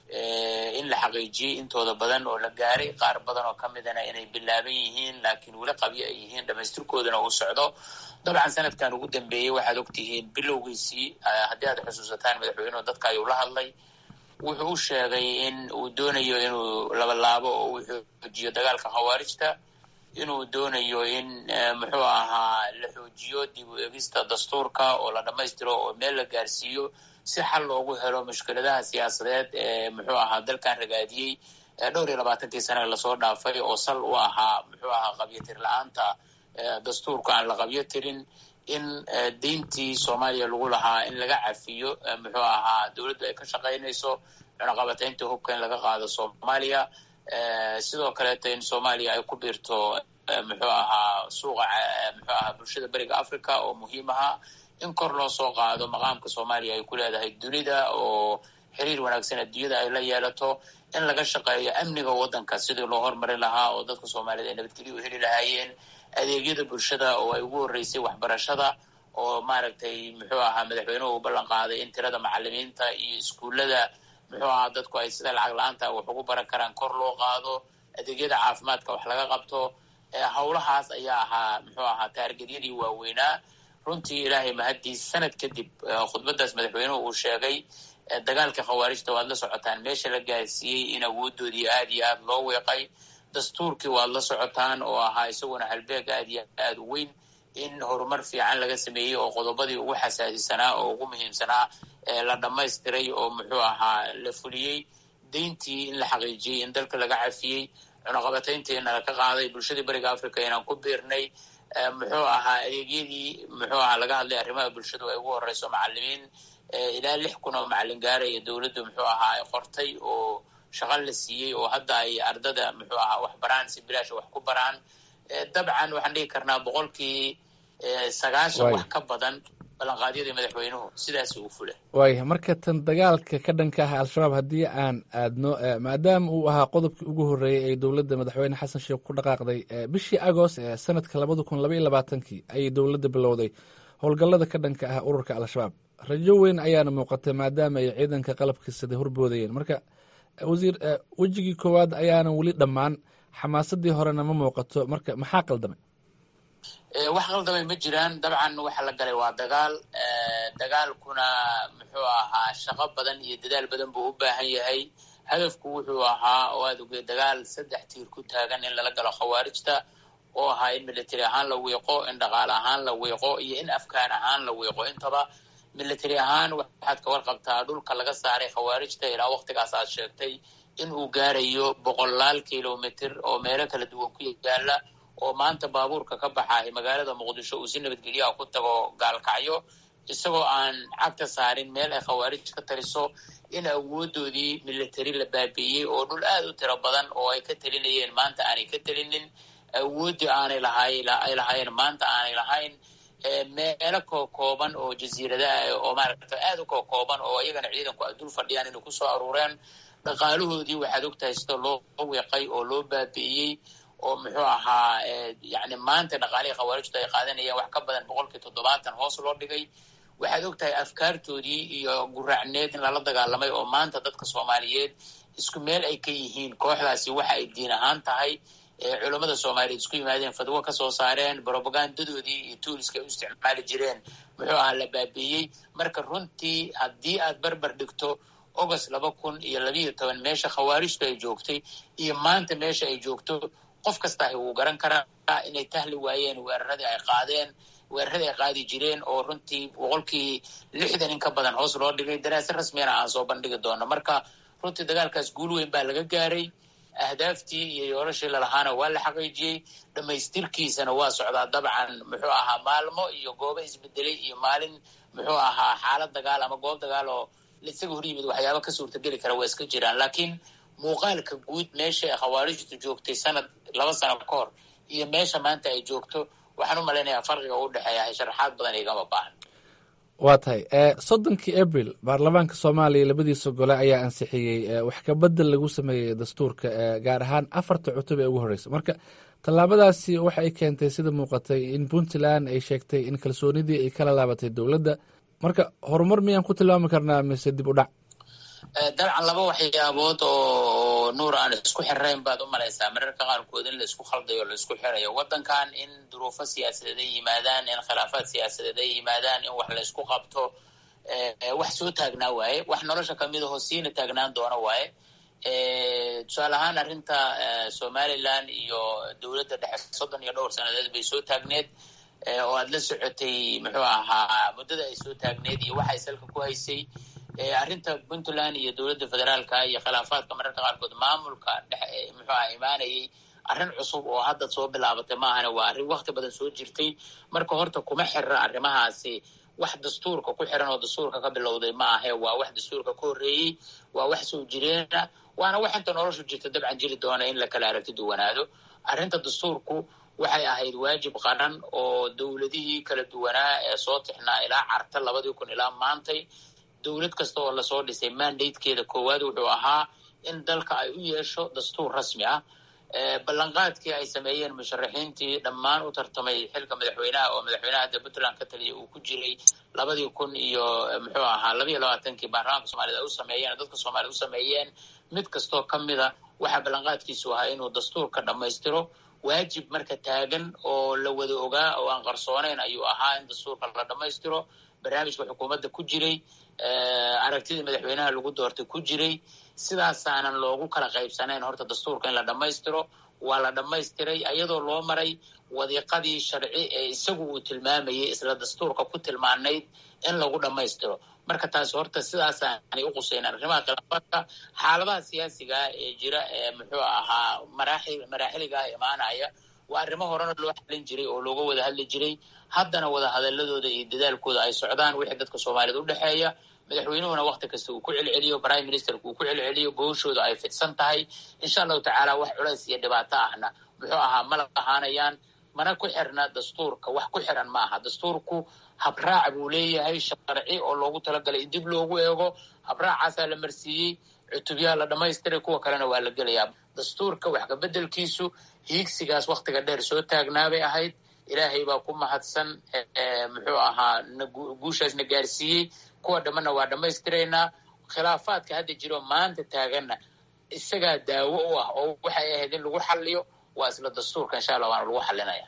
in la xaqiijiyey intooda badan oo la gaaray qaar badan oo ka midana inay bilaaban yihiin laakiin weli qabyo ay yihiin dhamaystirkoodana uu socdo dabcan sanadkan ugu dambeeyey waxaad ogtihiin bilowgiisii haddii aad xusuusataan madaxweynuhu dadka ayuu la hadlay wuxuu u sheegay in uu doonayo inuu labalaabo oo uu xoojiyo dagaalka khawaarijta inuu doonayo in muxuu ahaa la xoojiyo dib u egista dastuurka oo la dhammaystiro oo meel la gaarsiiyo si xal loogu helo mushkiladaha siyaasadeed ee muxuu ahaa dalkan ragaadiyey dhowr iyo labaatankii sane lasoo dhaafay oo sal u ahaa muxuu ahaa qabyatir la-aanta dastuurka aan la qabyo tirin in deyntii soomaaliya lagu lahaa in laga cafiyo muxuu ahaa dowladdu ay ka shaqaynayso cunaqabataynta hubka in laga qaado soomaaliya sidoo kaleeto in soomaaliya ay ku biirto muxuu ahaa suuqa muxuu ahaa bulshada beriga africa oo muhiim ahaa in kor loo soo qaado maqaamka soomaaliya ay ku leedahay dunida oo xiriir wanaagsan adduunyada ay la yeelato in laga shaqeeyo amniga waddanka sidii loo hormarin lahaa oo dadka soomaaliyed ay nabadgelyo u heli lahaayeen adeegyada bulshada oo ay ugu horreysay waxbarashada oo maaragtay muxuu ahaa madaxweynuhu uu ballan qaaday in tirada macalimiinta iyo iskuullada muxuu ahaa dadku ay sida lacag la-aanta wax ugu baran karaan kor loo qaado adeegyada caafimaadka wax laga qabto howlahaas ayaa ahaa muxuu ahaa taargedyadii waaweynaa runtii ilaahay mahaddiis sanad kadib khudbadaas madaxweynuhu uu sheegay dagaalka khawaarijta waad la socotaan meesha la gaarsiiyey in awoodoodii aad iyo aad loo weeqay dastuurkii waad la socotaan oo ahaa isaguna halbeeg aad iyo aad u weyn in horumar fiican laga sameeyey oo qodobadii ugu xasaasisanaa oo ugu muhiimsanaa la dhammaystiray oo muxuu ahaa la fuliyey deyntii in la xaqiijiyey in dalka laga cafiyey cunaqabatayntiina laka qaaday bulshadii beriga africa inaan ku biirnay muxuu ahaa adeegyadii muxuu ahaa laga hadlay arrimaha bulshadu ay ugu horeyso macalimiin ilaa lix kun oo macalin gaaraya dowladdu muxuu ahaa ay qortay oo shaqo la siiyey oo hadda ay ardada muxuu ahaa wax baraan si bilaasha wax ku baraan dabcan waxaan dhigi karnaa boqolkii sagaashan wax ka badan ballanqaadyadii madaxweynuhu sidaasi uu fula waaya marka tan dagaalka ka dhanka ah al-shabaab haddii aan aadno maadaama uu ahaa qodobkii ugu horreeyey ee dowladda madaxweyne xasan sheekh ku dhaqaaqday bishii agost ee sanadka labada kun labaiyo labaatankii ayay dowladda bilowday howlgallada ka dhanka ah ururka al-shabaab rajo weyn ayaana muuqatay maadaama ay ciidanka qalabkiisada horboodayeen marka wasiir wejigii koowaad ayaana weli dhammaan xamaasadii horena ma muuqato marka maxaa qaldamay wax qaldamay ma jiraan dabcan waxa la galay waa dagaal dagaalkuna muxuu ahaa shaqo badan iyo dadaal badan buu u baahan yahay hadafku wuxuu ahaa oo aad ogey dagaal saddex tiir ku taagan in lala galo khawaarijta oo ahaa in military ahaan la wiiqo in dhaqaale ahaan la wiiqo iyo in afkaan ahaan la wiiqo intaba military ahaan waxaad ka warqabtaa dhulka laga saaray khawaarijta ilaa waktigaas aad sheegtay in uu gaarayo boqolaal kilomitr oo meelo kala duwan ku yaala oo maanta baabuurka ka baxaay magaalada muqdisho uu si nabadgelyaha ku tago gaalkacyo isagoo aan cagta saarin meel ay khawaarij ka taliso in awoodoodii military la baabi'iyey oo dhul aad u tiro badan oo ay ka telinayeen maanta aanay ka telinin awooddii aanay lahay ay lahaayeen maanta aanay lahayn meelo kookooban oo jasiiradaha oo maaragta aad u kookooban oo iyagana ciidanku ay dul fadhiyaan inay kusoo aruureen dhaqaalahoodii waxaad ogtahay sida loo weeqay oo loo baabi'iyey oo muxuu ahaa yani maanta dhaqaalihii khawaarijtu ay qaadanayeen wax ka badan boqolkii toddobaatan hoos loo dhigay waxaad ogtahay afkaartoodii iyo guraacneed in lala dagaalamay oo maanta dadka soomaaliyeed isku meel ay ka yihiin kooxdaasi waxa ay diin ahaan tahay culammada soomaaliyeed isku yimaadeen fadwo ka soo saareen bropagandadoodii iyo tuuliska ay u isticmaali jireen muxuu ahaa la baabi'iyey marka runtii haddii aad barbar dhigto august laba kun iyo labiiyo toban meesha khawaarijtu ay joogtay iyo maanta meesha ay joogto qof kasta wuu garan karaa inay tahli waayeen weeraradii ay qaadeen weeraradii ay qaadi jireen oo runtii boqolkii lixdan in ka badan hoos loo dhigay daraasad rasmiyana aan soo bandhigi doono marka runtii dagaalkaas guul weyn baa laga gaaray ahdaaftii iyo yoolashii lalahaana waa la xaqiijiyey dhammaystirkiisana waa socdaa dabcan muxuu ahaa maalmo iyo goobo isbedelay iyo maalin muxuu ahaa xaalad dagaal ama goob dagaal oo isaga hor yimid waxyaaba ka suurtageli kara waa iska jiraan laakiin muuqaalka guud meesha ay khawaarijtu joogtay sanad laba sano ka hor iyo meesha maanta ay joogto waxaan u malaynayaa farqiga u dhexeeya sharaxaad badan igama baahan waa tahay soddonkii abril baarlamaanka soomaaliya labadiisa gole ayaa ansixiyey wax kabedel lagu sameeyey dastuurka gaar ahaan afarta cutub ee ugu horreysa marka tallaabadaasi waxa ay keentay sida muuqatay in puntland ay sheegtay in kalsoonidii ay kala laabatay dowladda marka horumar miyaan ku tilmaami karnaa mise dib u dhac dabcan laba waxyaabood oo nuur aan isku xirayn baad u malaysaa mararka qaarkood in la isku khaldayo o la isku xirayo waddankan in duruufo siyaasadeed ay yimaadaan in khilaafaad siyaasadeed ay yimaadaan in wax la isku qabto wax soo taagnaa waaye wax nolosha kamid aho siina taagnaan doona waaye tusaale ahaan arrinta somaliland iyo dowladda dhexe soddon iyo dhowr sanadeed bay soo taagneed oo aad la socotay muxuu ahaa muddada ay soo taagneed iyo waxay salka ku haysay arrinta puntland iyo dowladda federaalka iyo khilaafaadka mararka qaarkood maamulka dhexe muxuu aha imaanayay arrin cusub oo hadda soo bilaabatay maahane waa arrin wakti badan soo jirtay marka horta kuma xira arrimahaasi wax dastuurka ku xiran oo dastuurka ka bilowday ma ahe waa wax dastuurka ka horreeyey waa wax soo jireena waana wax inta noloshu jirta dabcan jiri doona in la kala aragti duwanaado arrinta dastuurku waxay ahayd waajib qaran oo dowladihii kala duwanaa ee soo tixnaa ilaa carta labadii kun ilaa maantay dowlad kasta oo lasoo dhisay mandatekeeda koowaad wuxuu ahaa in dalka ay u yeesho dastuur rasmi ah ballanqaadkii ay sameeyeen musharaxiintii dhammaan u tartamay xilka madaxweynaha oo madaxweynaha hadda puntland ka taliya uu ku jiray labadii kun iyo muxuu ahaa labayo labaatankii baarlamaanka soomaaliyed ay u sameeyeen dadka soomaaliyed u sameeyeen mid kastoo ka mida waxaa ballanqaadkiisu ahaa inuu dastuurka dhammaystiro waajib marka taagan oo la wada ogaa oo aan qarsoonayn ayuu ahaa in dastuurka la dhammaystiro barnaamijka xukuumadda ku jiray aragtidii madaxweynaha lagu doortay ku jiray sidaasaanan loogu kala qaybsanayn horta dastuurka in la dhammaystiro waa la dhammaystiray ayadoo loo maray wadiiqadii sharci ee isagu uu tilmaamayay isla dastuurka ku tilmaanayd in lagu dhammaystiro marka taasi horta sidaasaanay u quseyn arrimaha khilaafaadka xaaladaha siyaasigaa ee jira ee muxuu ahaa maraaxil maraaxiligaah imaanaya waa arrimo horena loo xalin jiray oo looga wada hadli jiray haddana wada hadaladooda iyo dadaalkooda ay socdaan wixii dadka soomaaliyed u dhexeeya madaxweynuhuna wakti kasta uu ku celceliyo prime ministerka uu ku celceliyo gooshooda ay fidsan tahay insha allahu tacaala wax culays iyo dhibaato ahna muxuu ahaa mala ahaanayaan mana ku xirna dastuurka wax ku xiran ma aha dastuurku habraac buu leeyahay sharci oo loogu talagalay in dib loogu eego habraacaasaa la marsiiyey cutubyaha la dhamaystiray kuwa kalena waa la gelayaa dastuurka wax kabedelkiisu hiigsigaas waktiga dheer soo taagnaabay ahayd ilaahay baa ku mahadsan muxuu ahaa guushaasna gaarsiiyey kuwa dhammana waa dhammaystiraynaa khilaafaadka hadda jiro maanta taaganna isagaa daawo u ah oo waxay ahayd in lagu xaliyo waa isla dastuurka insha allah waana lagu xalinaya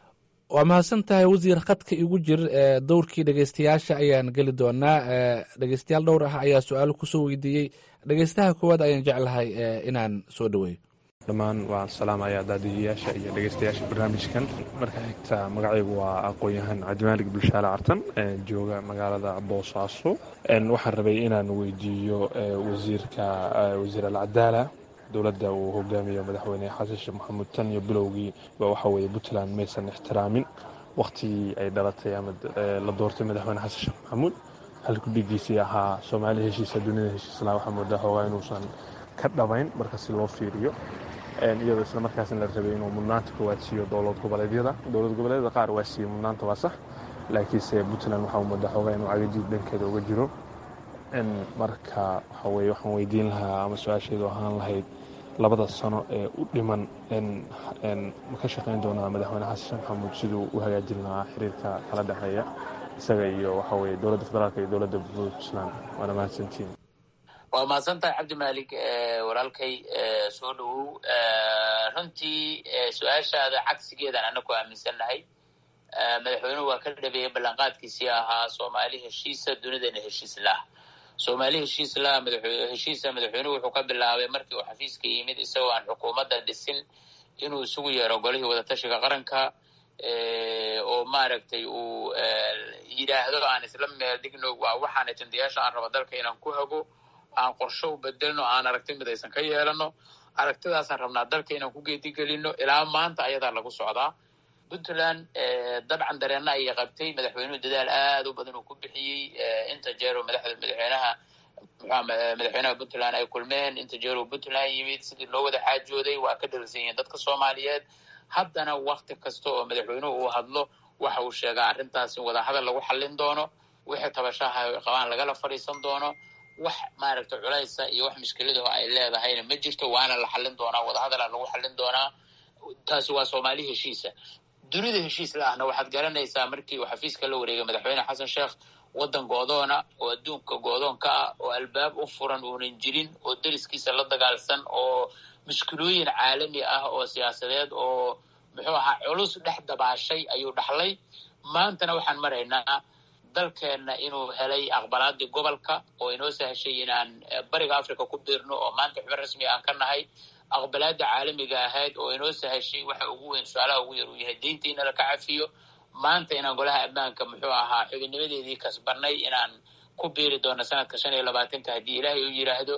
waa mahadsan tahay wasiir khadka igu jir dowrkii dhegeystayaasha ayaan geli doonaa dhegeystayaal dhowr ah ayaa su-aalo kusoo weydiiyey dhegeystaha koowaad ayaan jeclahay inaan soo dhaweeyo dhammaan waan salaamayaa daadiyayaasha iyo dhegeystayaasha barnaamijkan marka xigta magacaygu waa aqoon-yahan cabdimaalig bulshaale cartan jooga magaalada boosaaso waxaan rabay inaan weydiiyo wasiirka wasiir alcadaala dowladda uu hogaamiyo madaxweyne xasan sheekh maxamuud tan iyo bilowgii ba waxa weeye puntland maysan ixtiraamin wakhtigii ay dhalatay ama la doortay madaxweyne xasan sheekh maxamuud halkudhigiisii ahaa soomaaliya heshiisa dunida heshiisla waxaa moodaa xoogaa inuusan ka dhabayn marka si loo fiiriyo iyadoo isla markaasna la rabay inuu mudnaanta koowaad siiyo dowlad goboleedyada dowlad goboleedyada qaar waa siiyey mudnaanta waa sax laakiinse puntland waxaa moodaa xoogaa inuu cagajiid dhankeeda uga jiro marka waxa weye waxaan weydiin lahaa ama su-aasheedu ahaan lahayd labada sano ee u dhiman ma ka shaqayn doonaa madaxweyne xasan sheekh maxamuud siduu u hagaajin lahaa xiriirka kala dhexeeya isaga iyo waxa weye dowladda federaalk iyo dowladda puntland waana mahadsantiin waa mahadsan tahay cabdimaalik walaalkay soo dhowow runtii su-aashaada cagsigeedan ana ku aaminsannahay madaxweynuhu waa ka dhabeeyey ballanqaadkiisii ahaa soomaali heshiisa dunidana heshiis lah soomaali heshiis lah heshiisa madaxweynuhu wuxuu ka bilaabay markii uu xafiiska yimid isagoo aan xukuumadda dhisin inuu isugu yeero golihii wadatashiga qaranka oo maaragtay uu yidhaahdo aan isla meel dhigno waa waxaan ajendayaasha aan rabo dalka inaan ku hago aan qorsho u bedelno aan aragti mid aysan ka yeelano aragtidaasaan rabnaa dalka inaan ku geedigelino ilaa maanta ayadaa lagu socdaa puntland dabcan dareenna ayay qabtay madaxweynuhu dadaal aad u badan uu ku bixiyey inta jeero madaxweynaha madaxweynaha puntland ay kulmeen inta jeero puntland yimid sidii loo wada xaajooday waa ka dharsan yihiin dadka soomaaliyeed haddana wakti kasta oo madaxweynuhu uu hadlo waxa uu sheegaa arrintaas in wadahadal lagu xallin doono wixii tabashaha qabaan lagala fadhiisan doono wax maaragta culaysa iyo wax mushkiladaho ay leedahayna ma jirto waana la xallin doonaa wadahadala lagu xallin doonaa taasi waa soomaali heshiisa dunida heshiis la ahna waxaad garanaysaa markii uu xafiiska la wareegay madaxweyne xasan sheekh waddan goodoona oo adduunka goodoon ka ah oo albaab u furan uunan jirin oo deriskiisa la dagaalsan oo mushkilooyin caalami ah oo siyaasadeed oo muxuu ahaa culus dhex dabaashay ayuu dhaxlay maantana waxaan maraynaa dalkeenna inuu helay aqbalaadii gobolka oo inoo sahashay inaan bariga africa ku biirno oo maanta xubin rasmi aan ka nahay aqbalaada caalamiga ahayd oo inoo sahashay waxa ugu weyn su-aalaha ugu yar uu yahay deynta in laka cafiyo maanta inaan golaha ammaanka muxuu ahaa xubinnimadeedii kasbanay inaan ku biiri doono sanadka shan iyo labaatanka haddii ilaahay uu yidhaahdo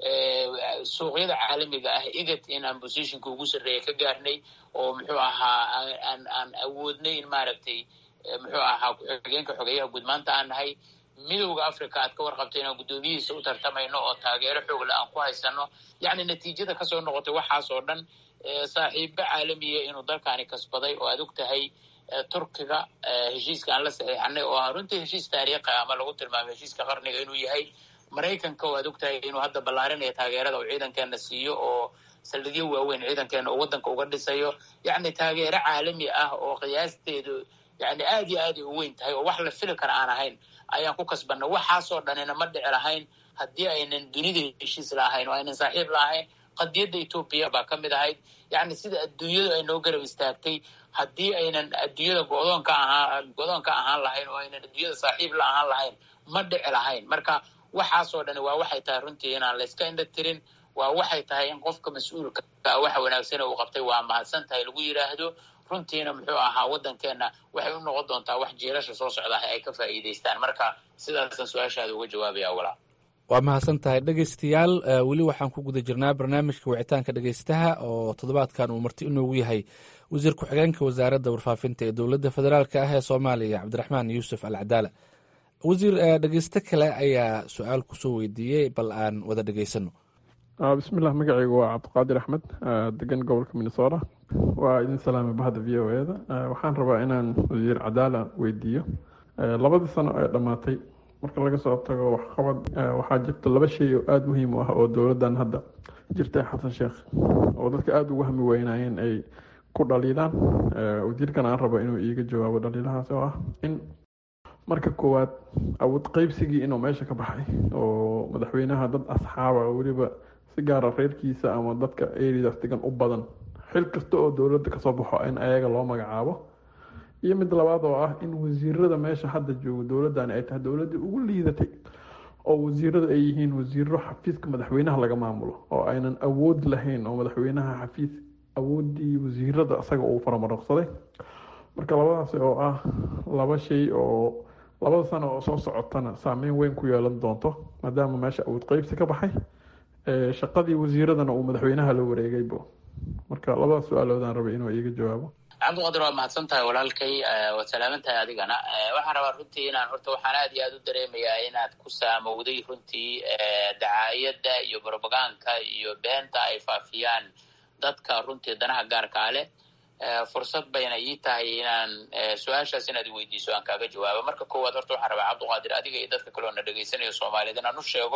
suuqyada caalamiga ah igat in aan positionka ugu sarreeya ka gaarnay oo muxuu ahaa aan aan awoodnay in maaragtay muxuu ahaa ku-xigeenka xogeeyaha guud maanta aan nahay midowda africa aad ka warqabto inaan guddoomiyihiisa u tartamayno oo taageero xoogle aan ku haysano yacni natiijada kasoo noqotay waxaas oo dhan saaxiibo caalamiya inuu dalkaani kasbaday oo aad og tahay turkiga heshiiska aan la saxiixanay oo ah runtii heshiis taariikhi ama lagu tilmaamay heshiiska qarniga inuu yahay maraykanka oo aad og tahay inuu hadda ballaarinaya taageerada uu ciidankeena siiyo oo saldhigyo waaweyn ciidankeena uu waddanka uga dhisayo yacni taageero caalami ah oo qiyaasteedu yani aad iyo aad ay u weyn tahay oo wax la fili kara aan ahayn ayaan ku kasbanay waxaasoo dhanina ma dhici lahayn haddii aynan dunida heshiis laahayn oo aynan saaxiib laahayn qadiyadda etoobiya baa ka mid ahayd yacni sida adduunyadu ay noo garab istaagtay haddii aynan adduunyada godoonka ahaa godoonka ahaan lahayn oo aynan adduunyada saaxiib la ahaan lahayn ma dhici lahayn marka waxaasoo dhani waa waxay tahay runtii inaan layska indha tirin waa waxay tahay in qofka mas-uulka waxa wanaagsane uu qabtay waa mahadsan tahay lagu yidhaahdo runtiina muxuu ahaa waddankeenna waxay u noqon doontaa wax jiilasha soo socdaah ay ka faa'iidaystaan marka sidaasaan su-aashaada uga jawaabaya walaa waa mahadsan tahay dhegeystayaal weli waxaan ku guda jirnaa barnaamijka wicitaanka dhegeystaha oo toddobaadkan uu marti inoogu yahay wasiir ku-xigeenka wasaaradda warfaafinta ee dowladda federaalk ah ee soomaaliya cabdiraxmaan yuusuf al cadaala wasiir dhegeysto kale ayaa su-aal kusoo weydiiyey bal aan wada dhegeysano bismillah magacaygu waa cabdiqaadir axmed degan gobolka minnesota waa idin salaamay bahda v o e da waxaan rabaa inaan wasiir cadaala weydiiyo labadii sano ee dhammaatay marka laga soo tago waxqabad waxaa jirta laba shay oo aada muhiim u ah oo dowladdan hadda jirta xasan sheekh oo dadka aada ugu hami weynaayeen ay ku dhaliilaan wasiirkan aan rabo inuu iiga jawaabo dhaliilahaas oo ah in marka koowaad awood qeybsigii inuu meesha ka baxay oo madaxweynaha dad asxaaba weliba si gaara reerkiisa ama dadka eridaas degan u badan xil kasta oo dowladda kasoo baxo in ayaga loo magacaabo iyo mid labaad oo ah in wasiirada meesha hadda joogo dowladani ay tahay dowladdii ugu liidatay oo wasiirada ay yihiin wasiiro xafiiska madaxweynaha laga maamulo oo aynan awood lahayn oo madaxweynaha xafiis awoodii wasiirada isaga uu faramaraqsaday marka labadaasi oo ah laba shay oo labada sano oo soo socotana saameyn weyn ku yeelan doonto maadaama meesha awood qeybsi ka baxay shaqadii wasiiradana uu madaxweynaha la wareegaybo marka labada su-aaloodaan rabay inuu iiga jawaabo cabdiqadir waa mahadsan tahay walaalkay waad salaaman tahay adigana waxaan rabaa runtii inaan horta waxaan aad iyo aad u dareemayaa inaad ku saamowday runtii dacaayadda iyo brobagaanka iyo beenta ay faafiyaan dadka runtii danaha gaarkaa leh fursad bayna ii tahay inaan su-aashaas inaad i weydiiso aan kaaga jawaabo marka koowaad horta waxaan rabaa cabdiqaadir adiga iyo dadka kaleo na dhegaysanayo soomaaliyed inaan u sheego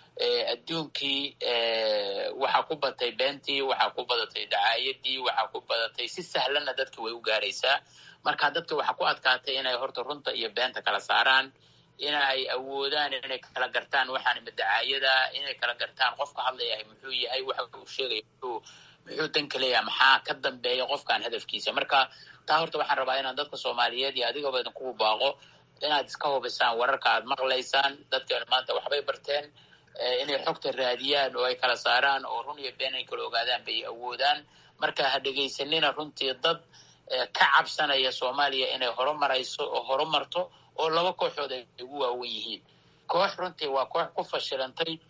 adduunkii waxaa ku batay beentii waxaa ku badatay dacaayadii waxaa ku badatay si sahlanna dadki way u gaaraysaa marka dadka waxaa ku adkaatay inay horta runta iyo beenta kala saaraan inay awoodaan inay kala gartaan waxaan ima dacaayada inay kala gartaan qofka hadlayahay muxuu yahay waxa uu sheegaya muxuu muxuu danka leeyaha maxaa ka dambeeya qofkan hadafkiisa marka taa horta waxaan rabaa inaan dadka soomaaliyeed iyo adigaba idinkugu baaqo inaad iska hubisaan wararka aad maqlaysaan dadkeenu maanta waxbay barteen inay xogta raadiyaan oo ay kala saaraan oo run iyo been ay kala ogaadaan bay awoodaan marka ha dhegaysanina runtii dad ka cabsanaya soomaaliya inay horumarayso oo horumarto oo laba kooxood ay ugu waawen yihiin koox runtii waa koox ku fashilantay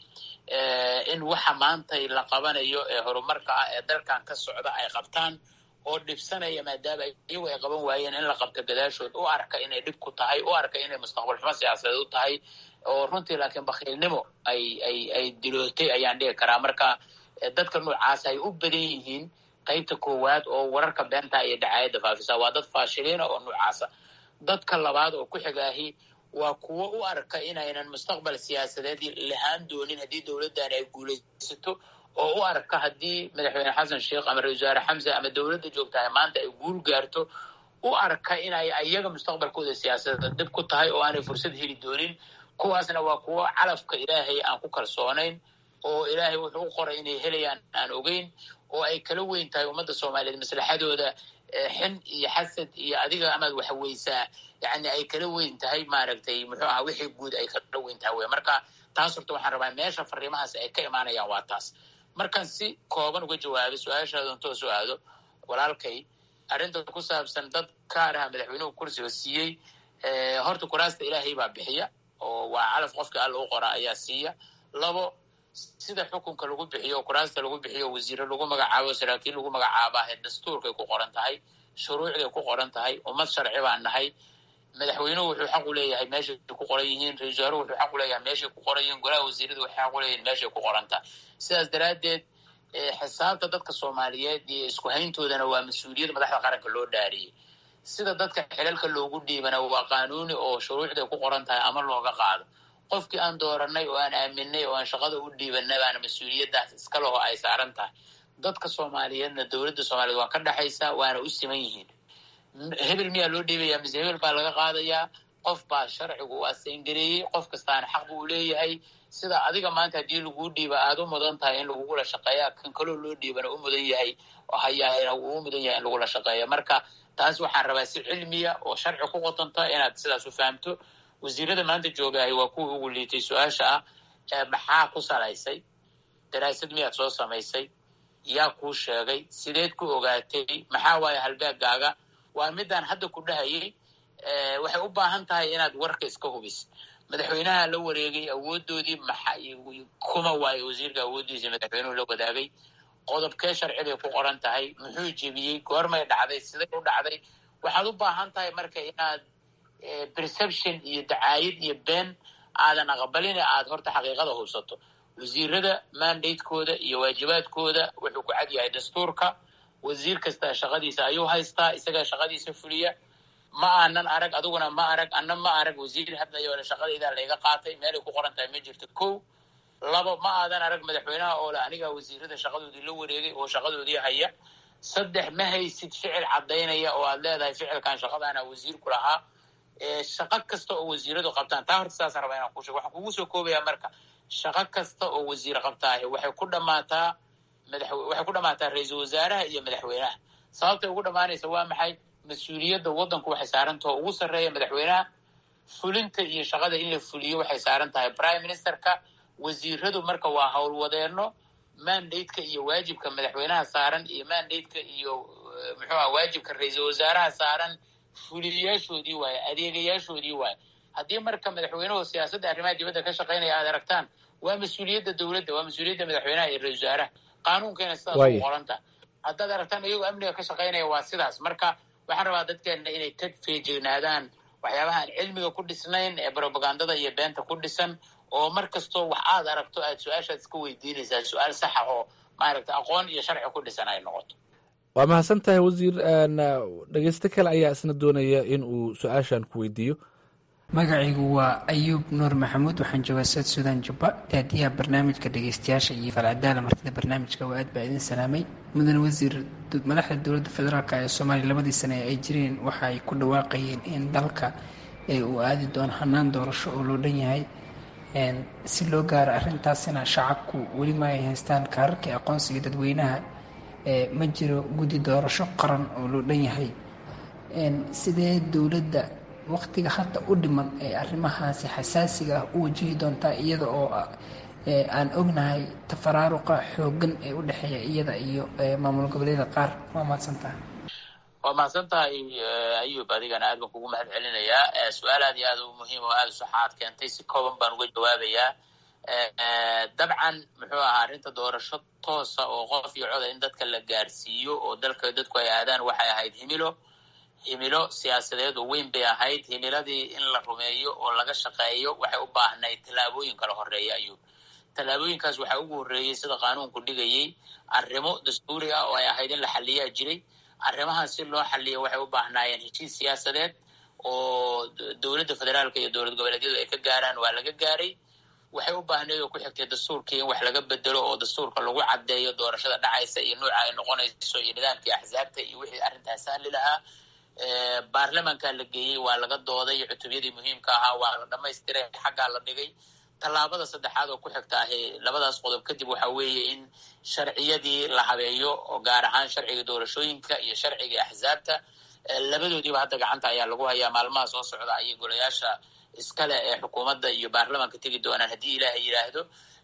in waxa maantay la qabanayo ee horumarka ah ee dalkan ka socda ay qabtaan oo dhibsanaya maadaama iyagu ay qaban waayeen in la qabto gadaashood u arka inay dhib ku tahay u arka inay mustaqbal xumo siyaasadeed u tahay oo runtii laakiin bakhiilnimo ay ay ay dilootay ayaan dhigi karaa marka dadka noocaas ay u badan yihiin qaybta koowaad oo wararka beenta iyo dacaayadda faafisa waa dad faashiliina oo noocaasa dadka labaad oo ku xigaahi waa kuwo u arka inaynan mustaqbal siyaasadeed lahaan doonin haddii dowladdan ay guulaysato oo u arka haddii madaxweyne xasan sheekh ama ra-isul wasaare xamse ama dowladda joogtahay maanta ay guul gaarto u arka inay iyaga mustaqbalkooda siyaasadeed dhib ku tahay oo aanay fursad heli doonin kuwaasna waa kuwo calafka ilaahay aan ku kalsoonayn oo ilaahay wuxuu u qoray inay helayaan aan ogeyn oo ay kala weyn tahay ummadda soomaaliyeed maslaxadooda xin iyo xasad iyo adiga amaad waxweysaa yani ay kala weyn tahay maaragtay muxuu aha wixii guud ay kala weyn tahay wey marka taas horta waxaan rabaa meesha fariimahaas ay ka imaanayaan waa taas markaan si kooban uga jawaabay su-aashaada intoo soo aado walaalkay arrinta ku saabsan dad kaaraha madaxweynuhu kursiga siiyey horta kuraasta ilaahay baa bixiya oo waa calaf qofka alla u qora ayaa siiya labo sida xukunka lagu bixiyo kuraasta lagu bixiyo wasiire lagu magacaabo saraakiil lagu magacaabaa ee dastuurkay ku qoran tahay shuruucday ku qoran tahay ummad sharci baan nahay madaxweynuhu wuxuu xaq u leeyahay meeshay ku qoran yihiin ra-isul wasaaruhu wuxuu xaq u leeyahay meeshay ku qoran yihiin golaha wasiirada waxay xaq u leeyihin meeshay ku qoran tahay sidaas daraaddeed xisaabta dadka soomaaliyeed iyo isku hayntoodana waa mas-uuliyad madaxda qaranka loo dhaariyey sida dadka xilalka loogu dhiibana waa qaanuuni oo shuruucday ku qoran tahay ama looga qaado qofkii aan dooranay oo aan aaminay oo aan shaqada u dhiibanay baana mas-uuliyaddaas iska leho ay saaran tahay dadka soomaaliyeedna dowladda soomaaliyeed waa ka dhexaysaa waana u siman yihiin hebel miyaa loo dhiibayaa mise hebel baa laga qaadayaa qof baa sharcigu u asayngareeyey qof kastaana xaq buu leeyahay sida adiga maanta haddii laguu dhiiba aada u mudan tahay in lagugula shaqeeya kan kaloo loo dhiibana u mudan yahay hayaa uu mudan yahay in lagula shaqeeya marka taas waxaan rabaa si cilmiya oo sharci ku qotonta inaad sidaas u fahamto wasiirada maanta joogahay waa kuwii ugu liitay su-aasha ah maxaa ku salaysay daraasad miyaad soo samaysay yaa kuu sheegay sideed ku ogaatay maxaa waaye halbeegaaga waa midaan hadda ku dhahayay waxay u baahan tahay inaad warka iska hubis madaxweynaha la wareegay awoodoodii maxa kuma waayo wasiirka awooddiisa madaxweynuhu la wadaagay qodobkee sharciday ku qoran tahay muxuu jebiyey goormay dhacday siday u dhacday waxaad u baahan tahay marka inaad perception iyo dacaayad iyo been aadan aqbalin aad horta xaqiiqada hubsato wasiirada mandatekooda iyo waajibaadkooda wuxuu ku cad yahay dastuurka wasiir kasta shaqadiisa ayuu haystaa isagaa shaqadiisa fuliya ma aanan arag adiguna ma arag anna ma arag wasiir hadlayoole shaqadaydaa layga qaatay meelay ku qoran tahay ma jirto ko labo ma aadan arag madaxweynaha oo le anigaa wasiirada shaqadoodii la wareegay oo shaqadoodii haya saddex ma haysid ficil caddaynaya oo aad leedahay ficilkan shaqadaana wasiirku lahaa shaqo kasta oo wasiiradu qabtaan taa horta saasaan rabaa inaan kuu shego waxaan kugu soo koobayaa marka shaqo kasta oo wasiir qabtaahi waxay ku dhammaataa madax waxay ku dhammaataa ra-iisul wasaaraha iyo madaxweynaha sababtay ugu dhammaanaysa waa maxay mas-uuliyadda waddanku waxay saarantaha ugu sarreeya madaxweynaha fulinta iyo shaqada in la fuliyo waxay saaran tahay prime ministerka wasiiradu marka waa howlwadeenno mandate-ka iyo waajibka madaxweynaha saaran iyo mandate-ka iyo muxuu aha waajibka ra-iisul wasaaraha saaran fuliyayaashoodii waaye adeegayaashoodii waaye haddii marka madaxweynuhu siyaasadda arrimaha dibadda ka shaqaynaya aad aragtaan waa mas-uuliyadda dowladda waa mas-uuliyadda madaxweynaha iyo ra-isul wasaaraha qaanuunkayna sidaas u qoranta haddaad aragtaan iyagoo amniga ka shaqaynaya waa sidaas marka waxaan rabaa dadkeenna inay ka feejignaadaan waxyaabaha aan cilmiga ku dhisnayn ee brobagandada iyo beenta ku dhisan oo mar kastoo wax aad aragto aad su-aashaad iska weydiinaysaa su-aal saxa oo maaragta aqoon iyo sharci ku dhisan ay noqoto waa mahadsan tahay wasiir dhegeysto kale ayaa isna doonaya in uu su-aashan ku weydiiyo magacaygu waa ayuub nuur maxamuud waxaan joogaa south sudan jubba daadiyaha barnaamijka dhegeystayaasha iyo falcadaala martida barnaamijka waa aad baa idin salaamay mudane wasiir madaxda dowladda federaalk ee soomaaliya labadii sane ee ay jireen waxa ay ku dhawaaqayeen in dalka uu aadi doono hanaan doorasho oo loo dhan yahay si loo gaaro arrintaasina shacabku weli ma ay haystaan kaararkii aqoonsiga dadweynaha ma jiro guddi doorasho qaran oo loo dhan yahay sidee dowladda waqtiga hadda u dhiman ee arrimahaasi xasaasiga ah u wajihi doontaa iyada oo aan ognahay tafaraaruqa xoogan ee u dhexeeya iyada iyo maamul goboleeda qaar waa mahadsantaha waa mahadsan tahay ayub adigana aad baan kugu mahad celinayaa su-aal aad iyo aad u muhiim oo aada saxa aad keentay si kooban baan uga jawaabayaa dabcan muxuu ahaa arrinta doorasho toosa oo qof iyo coda in dadka la gaarsiiyo oo dalka dadku ay aadaan waxay ahayd himilo himilo siyaasadeed oo weyn bay ahayd himiladii in la rumeeyo oo laga shaqeeyo waxay u baahnayd tallaabooyin kala horeeya ayuu tallaabooyinkaas waxaa ugu horreeyey sida qaanuunku dhigayey arrimo dastuuri ah oo ay ahayd in la xaliyaa jiray arrimahaas si loo xaliyo waxay u baahnaayeen heshiis siyaasadeed oo dowladda federaalka iyo dowlad goboleedyadu ay ka gaaraan waa laga gaaray waxay u baahnayd oo ku xigtay dastuurkii in wax laga bedelo oo dastuurka lagu caddeeyo doorashada dhacaysa iyo nuuca ay noqonayso iyo nidaamkii axsaabta iyo wixii arrintaas sahli lahaa baarlamanka la geeyey waa laga dooday cutubyadii muhiimka ahaa waa la dhamaystiray xaggaa la dhigay tallaabada saddexaad oo ku xigta ahi labadaas qodob kadib waxa weeye in sharciyadii la habeeyo oo gaar ahaan sharciga doorashooyinka iyo sharciga axsaabta labadoodiiba hadda gacanta ayaa lagu hayaa maalmaha soo socda ayay golayaasha iskale ee xukuumadda iyo baarlamanka tegi doonaan haddii ilaaha yidhaahdo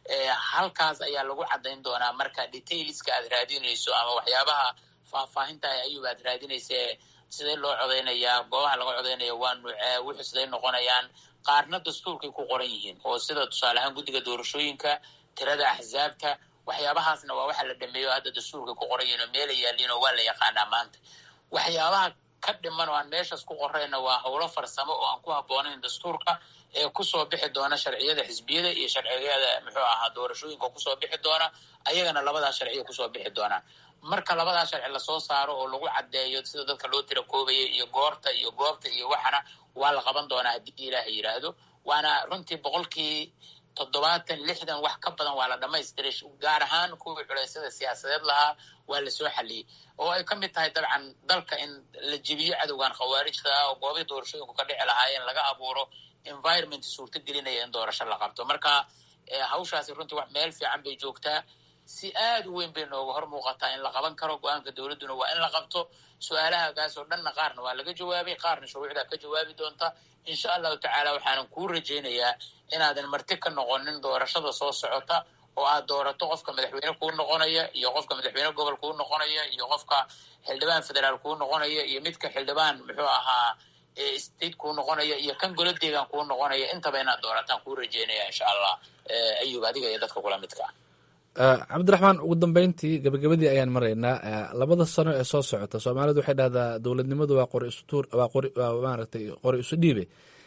halkaas ayaa lagu caddayn doonaa marka detailska aad raadinayso ama waxyaabaha faahfaahinta ayuba aad raadinaysa sidee loo codaynayaa goobaha laga codaynaya waa nuucee wuxuu siday noqonayaan qaarna dastuurkay ku qoran yihiin oo sida tusaale ahaan guddiga doorashooyinka tirada axsaabta waxyaabahaasna waa waxa la dhameeyo hadda dastuurkay ku qoran yihiin oo meela yaaliin oo waa la yaqaanaa maanta waxyaabaha ka dhiman oo aan meeshaas ku qorayna waa howlo farsamo oo aan ku habboonayn dastuurka ee kusoo bixi doona sharciyada xisbiyada iyo sharciyada muxuu ahaa doorashooyinka kusoo bixi doona ayagana labadaas sharciya kusoo bixi doonaan marka labadaas sharci lasoo saaro oo lagu caddeeyo sida dadka loo tira koobaya iyo goorta iyo goobta iyo waxana waa la qaban doonaa haddii ilaaha yidhaahdo waana runtii boqolkii toddobaatan lixdan wax ka badan waa la dhamaystiray gaar ahaan kuwii culeysyada siyaasadeed lahaa waa lasoo xaliyey oo ay ka mid tahay dabcan dalka in la jebiyo cadowgan khawaarijta ah oo goobii doorashooyinku ka dhici lahaayeen laga abuuro environment suurto gelinaya in doorasho la qabto marka hawshaasi runtii wax meel fiican bay joogtaa si aad u weyn bay nooga hor muuqataa in la qaban karo go-aanka dowladduna waa in la qabto su-aalahagaas oo dhanna qaarna waa laga jawaabay qaarna shuruucdaa ka jawaabi doonta insha allahu tacaala waxaanan kuu rajaynayaa inaadan marti ka noqonin doorashada soo socota oo aad doorato qofka madaxweyne kuu noqonaya iyo qofka madaxweyne gobol kuu noqonaya iyo qofka xildhibaan federaal kuu noqonaya iyo midka xildhibaan muxuu ahaa state kuu noqonaya iyo kan golo deegaan kuu noqonaya intaba inaad doorataan kuu rajeynaya insha allah ayub adiga iyo dadka kula midka cabdiraxmaan ugu dambeyntii gabagabadii ayaan maraynaa labada sano ee soo socota soomaalidu waxay dhahdaa dowladnimadu waa qori istuur waa qori waa maaragtay qori isu dhiibe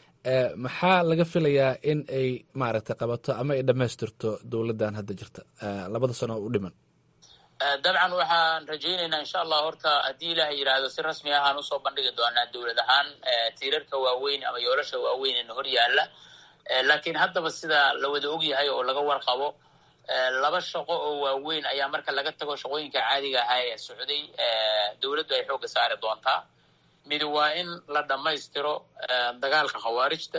maxaa laga filayaa in ay maaragtay qabato ama ay dhammaystirto dowladdan hadda jirta labada sano u dhiman dabcan waxaan rajaynaynaa insha allah horta haddii ilaah yidhaahdo si rasmi ahaan usoo bandhigi doonaa dowlad ahaan tiirarka waaweyn ama yoolasha waaweyn ina hor yaalla laakiin haddaba sida la wada ogyahay oo laga warqabo laba shaqo oo waaweyn ayaa marka laga tago shaqooyinka caadiga ahaa ee socday dowladdu ay xoogga saari doontaa mid waa in la dhammaystiro dagaalka khawaarijta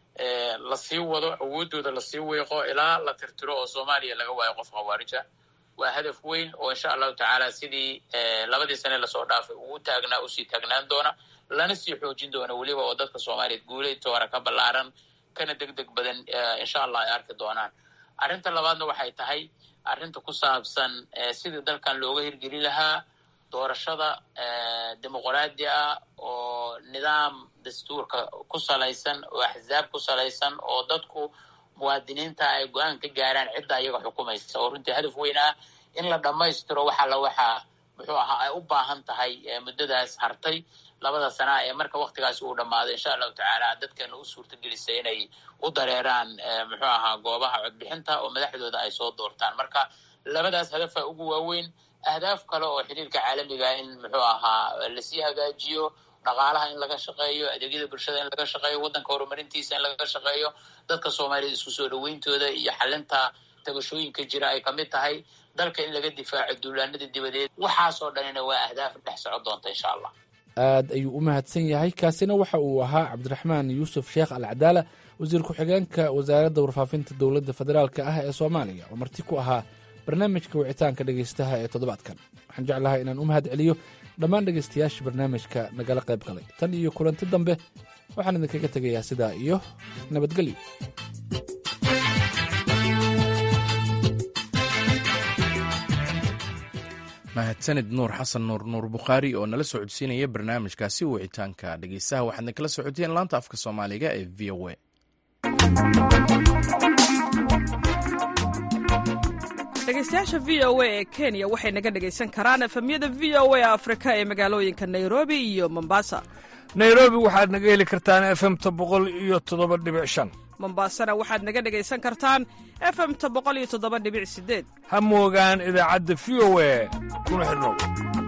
lasii wado awoodooda lasii weeqo ilaa la tirtiro oo soomaaliya laga waayo qof khawaarija waa hadaf weyn oo insha allahu tacaala sidii labadii sane lasoo dhaafay ugu taagnaa usii taagnaan doona lana sii xoojin doona weliba oo dadka soomaaliyeed guulaytoora ka ballaaran kana deg deg badan insha allah ay arki doonaan arrinta labaadna waxay tahay arrinta ku saabsan sidii dalkan looga hirgeli lahaa doorashada dimuqraadi ah oo nidaam dastuurka ku salaysan oo axsaab ku salaysan oo dadku muwaadiniinta ay go-aan ka gaaraan cidda iyaga xukumaysa oo runtii hadaf weyn ah in la dhammaystiro waxa la waxaa muxuu ahaa ay u baahan tahay muddadaas hartay labada sanaa ee marka waktigaasi uu dhammaado insha allahu tacaala dadkeena u suurta gelisa inay u dareeraan muxuu ahaa goobaha codbixinta oo madaxdooda ay soo doortaan marka labadaas hadafa ugu waaweyn ahdaaf kale oo xiriirka caalamiga in muxuu ahaa lasii hagaajiyo dhaqaalaha in laga shaqeeyo adeegyada bulshada in laga shaqeeyo waddanka horumarintiisa in laga shaqeeyo dadka soomaaliyed isku soo dhaweyntooda iyo xalinta tabashooyinka jira ay kamid tahay dalka in laga difaaco duulaanada dibadeed waxaasoo dhanina waa ahdaaf dhex socon doonta insha allah aad ayuu u mahadsan yahay kaasina waxa uu ahaa cabdiraxmaan yuusuf sheekh alcadaala wasiir ku-xigeenka wasaaradda warfaafinta dowladda federaalk ah ee soomaaliya oo marti ku ahaa barnaamijka wicitaanka dhegaystaha ee toddobaadkan waxaan jeclahay inaan u mahad celiyo dhammaan dhegaystayaasha barnaamijka nagala qayb galay tan iyo kulanti dambe waxaan idinkaga tegayaa sidaa iyo nabadgelyo mahadsanid nuur xasan nuur nuur bukhaari oo nala soo codsiinaya barnaamijkaasi wicitaanka dhegeystaha waxaadna kala socoteen laanta afka soomaaliga ee v o a dhegaystayaasha v o a ee kenya waxay naga dhegaysan karaan efemyada v o a afrika ee magaalooyinka nairobi iyo mombasa nairobi waxaad naga heli kartaan efemta boqol iyo toddoba dhibic shan mombasana waxaad naga dhegaysan kartaan efemta boqol iyo toddoba dhibic sideed ha moogaan idaacadda v o a kuna xidhnow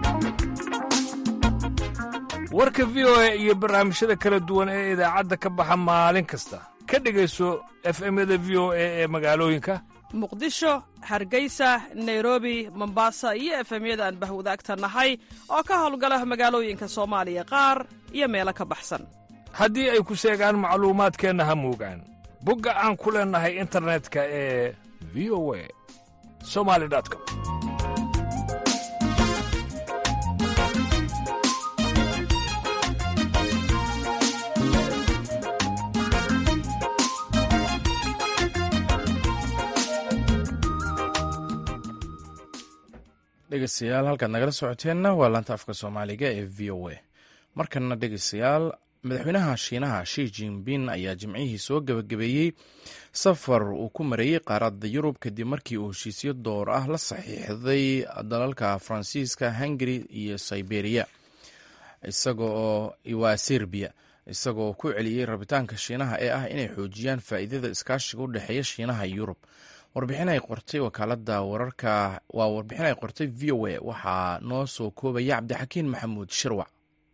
warka v o a iyo barnaamijyada kala duwan ee idaacadda ka baxa maalin kasta ka dhegayso efemyada v o a ee magaalooyinka muqdisho hargeysa nairobi mombasa iyo efemyada aan bahwadaagta nahay oo ka howlgala magaalooyinka soomaaliya qaar iyo meelo ka baxsan haddii ay ku seegaan macluumaadkeenna ha moogaan bogga aan ku leennahay internetka ee v o a somali com dhegeystayaal halkaad nagala socoteenna waa laanta afka soomaaliga ee v o a markanna dhegeystayaal madaxweynaha shiinaha shi jinping ayaa jimcihii soo gebagabeeyey safar uu ku mareeyey qaaradda yurub kadib markii uu heshiisyo door ah la saxiixday dalalka faransiiska hungari iyo siberiya isagoo waa serbiya isagoo ku celiyey rabitaanka shiinaha ee ah inay xoojiyaan faa'iidada iskaashiga u dhexeeya shiinaha iyo yurub warbixin ay qortay wakaalada wararka waa warbixin ay qortay v o a waxaa noo soo koobaya cabdixakiin maxamuud shirwac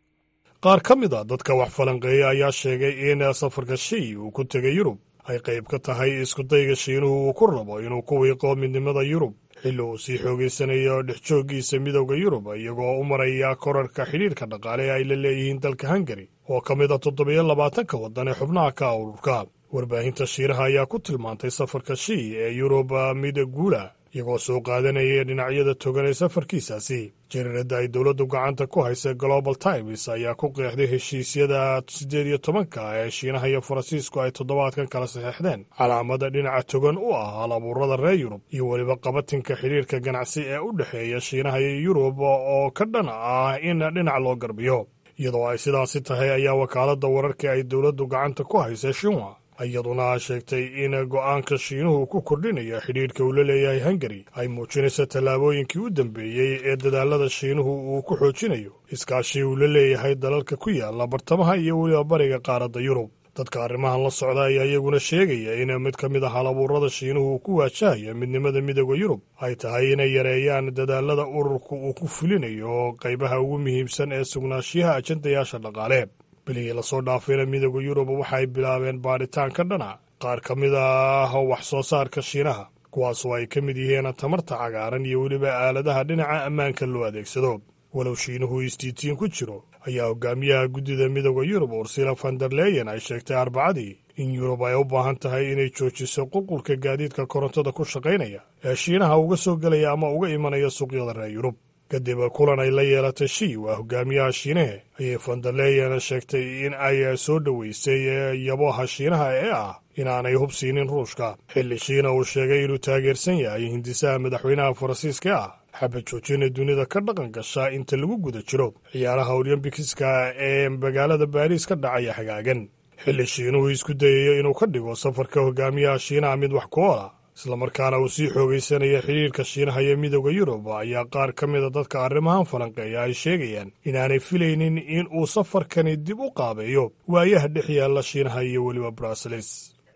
qaar ka mid a dadka wax falanqeeya ayaa sheegay in safarka shii uu ku tegay yurub ay qayb ka tahay iskudayga shiinuhu uu ku rabo inuu ku wiiqo midnimada yurub xilli uu sii xoogaysanayo dhexjooggiisa midowda yurub iyagoo u maraya korarka xidhiirka dhaqaale ay la leeyihiin dalka hungari oo ka mid a toddobiyo labaatanka waddan ee xubnaha ka ururka warbaahinta shiiraha ayaa ku tilmaantay safarka shii ee yurub mid guula iyagoo soo qaadanaya dhinacyada togan ee safarkiisaasi jariiradda ay dowladdu gacanta ku haysa global times ayaa ku qeexday heshiisyada siddeed iyo tobanka ee shiinaha iyo faransiisku ay toddobaadkan kala saxeexdeen calaamada dhinaca togan u ah hal abuurada reer yurub iyo weliba qabatinka xidhiirka ganacsi ee u dhexeeya shiinaha iyo yurub oo ka dhan ah in dhinac loo garbiyo iyadoo ay sidaasi tahay ayaa wakaaladda wararka ay dowladdu gacanta ku haysa shinwa iyaduna sheegtay in go'aanka shiinuhu ku kordhinaya xidhiidhka uu la leeyahay hungari ay muujinaysa tallaabooyinkii u dambeeyey ee dadaallada shiinuhu uu ku xoojinayo iskaashii uu la leeyahay dalalka ku yaalla bartamaha iyo weliba bariga qaaradda yurub dadka arrimahan la socda ayaa iyaguna sheegaya in mid ka mid a halabuurada shiinuhu uu ku waajahayo midnimada midooda yurub ay tahay inay yareeyaan dadaallada ururku uu ku fulinayo qaybaha ugu muhiimsan ee sugnaanshiyaha ajandayaasha dhaqaale biligii lasoo dhaafayna midooda yurub waxay bilaabeen baadhitaan ka dhana qaar ka mid ah wax soo saarka shiinaha kuwaasoo ay ka mid yihiin tamarta cagaaran iyo weliba aaladaha dhinaca ammaanka loo adeegsado walow shiinuhu istiitiin ku jiro ayaa hogaamiyaha guddida midooda yurub ursila vanderleyen ay sheegtay arbacadii in yurub ay u baahan tahay inay joojiso qulqulka gaadiidka korontada ku shaqaynaya ee shiinaha uga soo gelaya ama uga imanaya suuqyada reer yurub kadib kulan ay la yeelatay shii waa hogaamiyaha shiinahe ayay vanderleyen sheegtay in ay soo dhoweysay yaboha shiinaha ee ah inaanay hub siinin ruushka xilli shiina uu sheegay inuu taageersan yahay hindisaha madaxweynaha faransiiska ah xabad joojina dunida ka dhaqan gasha inta lagu guda jiro ciyaaraha olymbikiska ee magaalada baariis ka dhacaya hagaagan xilli shiinuhu isku dayayo inuu ka dhigo safarka hogaamiyaha shiinaha mid wax ku oola islamarkaana uu sii xoogaysanaya xidhiirka shiinaha iyo midooda yurub ayaa qaar ka mida dadka arrimahan falanqeeya ay sheegayaan inaanay filaynin in uu safarkani dib u qaabeeyo waayaha dhex yaalla shiinaha iyo weliba bruseles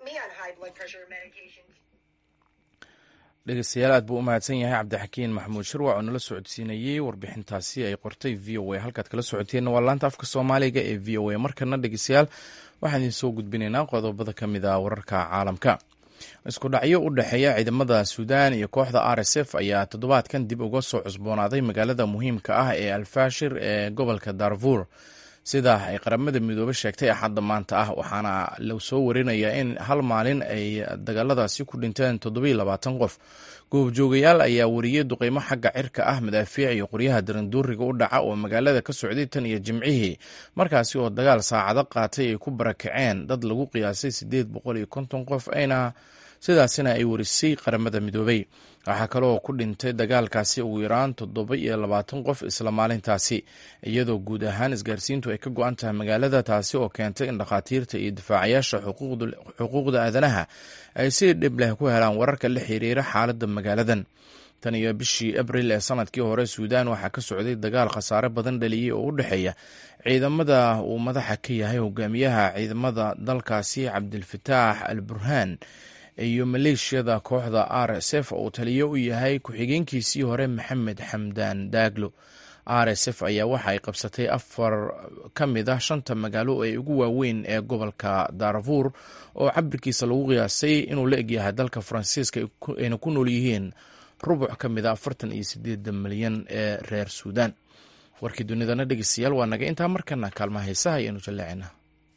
dhegeystayaal aad buu u mahadsan yahay cabdixakiin maxamuud shirwac oo nala socodsiinayey warbixintaasi ay qortay v o a halkaad kala socoteenna waa laanta afka soomaaliga ee v o a markana dhegeystayaal waxaan idin soo gudbinaynaa qodobada ka mid a wararka caalamka isku dhacyo u dhexeeya ciidamada suudaan iyo kooxda r s f ayaa toddobaadkan dib uga soo cusboonaaday magaalada muhiimka ah ee alfashir ee gobolka darfur sida ay qaramada midoobe sheegtay axadda maanta ah waxaana la soo warinayaa in hal maalin ay dagaaladaasi ku dhinteen toddobiyo labaatan qof goobjoogayaal ayaa wariyey duqeymo xagga cirka ah madaafiic iyo qoryaha daranduuriga u dhaca oo magaalada ka socday tan iyo jimcihii markaasi oo dagaal saacado qaatay ay ku barakaceen dad lagu qiyaasay siddeed boqol iyo konton qof ayna sidaasina ay warisay qaramada midoobey waxaa kaloo ku dhintay dagaalkaasi ugu yaraan toddoba iyo labaatan qof isla maalintaasi iyadoo guud ahaan isgaarsiintu ay ka go-an tahay magaalada taasi oo keentay in dhakhaatiirta iyo difaacayaasha xuquuqda aadanaha ay si dhib leh ku helaan wararka la xiriira xaaladda magaaladan tan iyo bishii abril ee sanadkii hore suudaan waxaa ka socday dagaal khasaare badan dhaliyey oo u dhexeeya ciidamada uu madaxa ka yahay hogaamiyaha ciidamada dalkaasi cabdilfataax al burhaan iyo maleeshiyada kooxda r s f oo taliyo u yahay ku-xigeenkiisii hore maxamed xamdaan daaglo r s f ayaa waxa ay qabsatay afar ka mid ah shanta magaalo ee ugu waaweyn ee gobolka darfuur oo cabirkiisa lagu qiyaasay inuu la egyahay dalka faransiiska ayna ku nool yihiin rubuc ka mid a afartan iyo sideeda milyan ee reer suudaan warkii dunidana dhegeystayaal waa naga intaa markana kaalmaha heesaha ayaanu jaleecina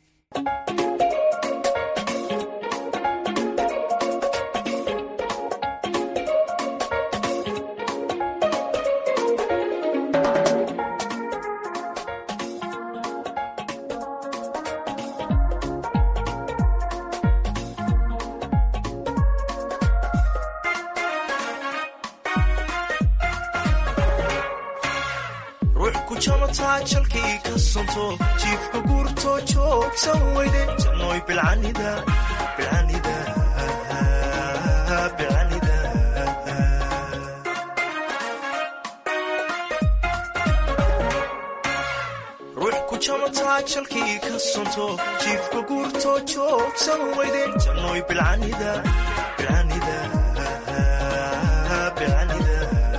jalkii ka sonto jiifka guurto joogsan weyde jannoy bilcanida bilcanida bilcanida ruux ku jamataa jalkii ka sonto jiifka guurto joogsan weyde jannoy bilcanida bilcanida bilcanida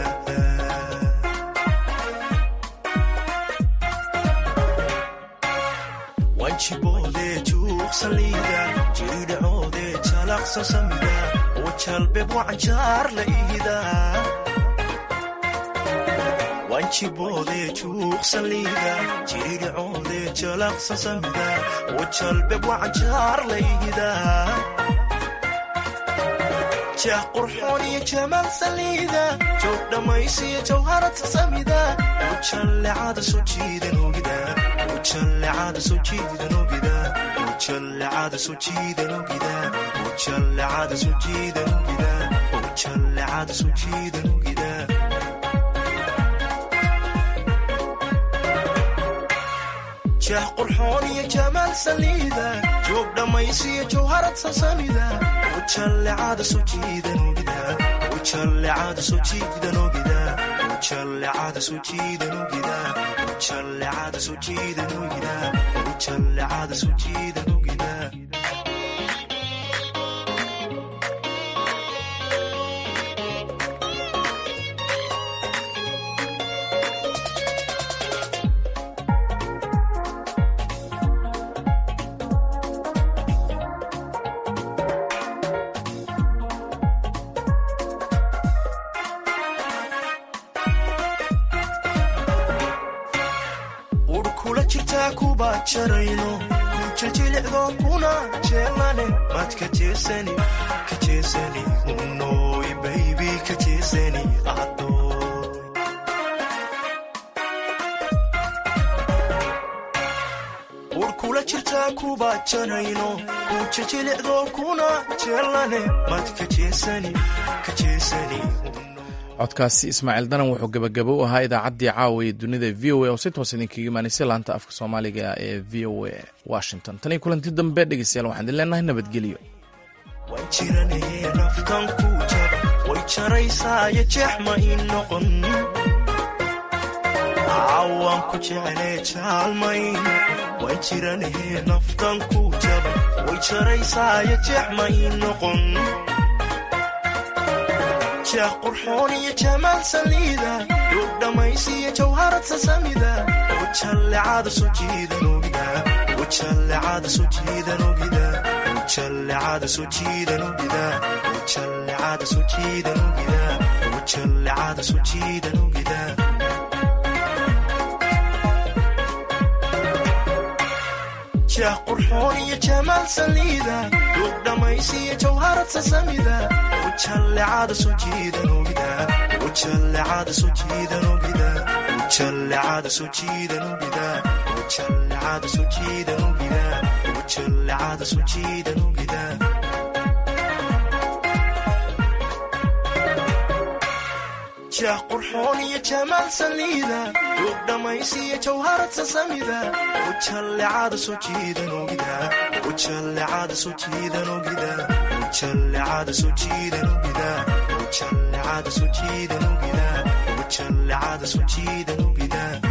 wanjiboodee juuqsaliida jiridhacoodee jalaqsa samida oo jalbeeb wacanjaar la iida wanjiboodee juuqsaliida jiridhacoodee jalaqsa samida oo jalbeeb wacanjaar la iida jah qurxoon iyo jamaal saliida joog dhammaysiyo jawharata samida ujallecada soo jiidan ogida ujallecada soo jiidan ogida ujallecada soo jiidan ogida ujallecada soo jiidan ogida ujallecada soo jiidan ogida jah qurxoon iyo jamaal saliida joog dhammaysiyo jawharad sasamida ujallecada soo jiidan ogida ujallecada soo jiidan ogida ujallecada soo jiidan ogida ujallecada soo jiidan ogida ujallecada soo jiidan ogida urkula jirtaa kuba jarayno ku jiljilicdo kuna jeelane maad ka jeesani ka jeesani unoy baybi ka jeesani adoy urkula jirtaa kuba jarayno ku jiljilicdo kuna jeelane maad ka jeesani ka jeesani codkaasi ismaaciil danan wuxuu gebagabo u ahaa idaacaddii caawa ee dunida v o a oo si toos idinkaga imaanaysay laanta afka soomaaliga ee v o a washington tan iyo kulanti dambe dhegeystayaal waxaan idin leenahay nabadgelyo waan jiranahee naftan ku jaba way jaraysaayo jeex ma ii noqon caawaan ku jeclee jaalmayn waan jiranahee naftan ku jaba way jaraysaayo jeex ma ii noqon jah qurxoon iyo jamaal saliida duug dhammaysiyo jawharad sasamida ujallecada soo jiidan ogida ujallecada soo jiidan ogida ujallecada soo jiidan ogida ujallecada soo jiidan ogida ujallecada soo jiidan ogida jah qurxoon iyo jamaal saliida duug dhammaysiyo jawharad sasamida ujallecada soo jiidan ogida ujallecada soo jiidan ogida ujallecada soo jiidan ogida ujallecada soo jiidan ogida ujallecada soo jiidan ogida jeex qurxoon iyo jamaal saliida duug dhammaysiyo jawharad sasamida ujallecada soo jiidan ogida ujallecada soo jiidan ogida ujallecada soo jiidan ogida ujallecada soo jiidan ogida ujallecada soo jiidan ogida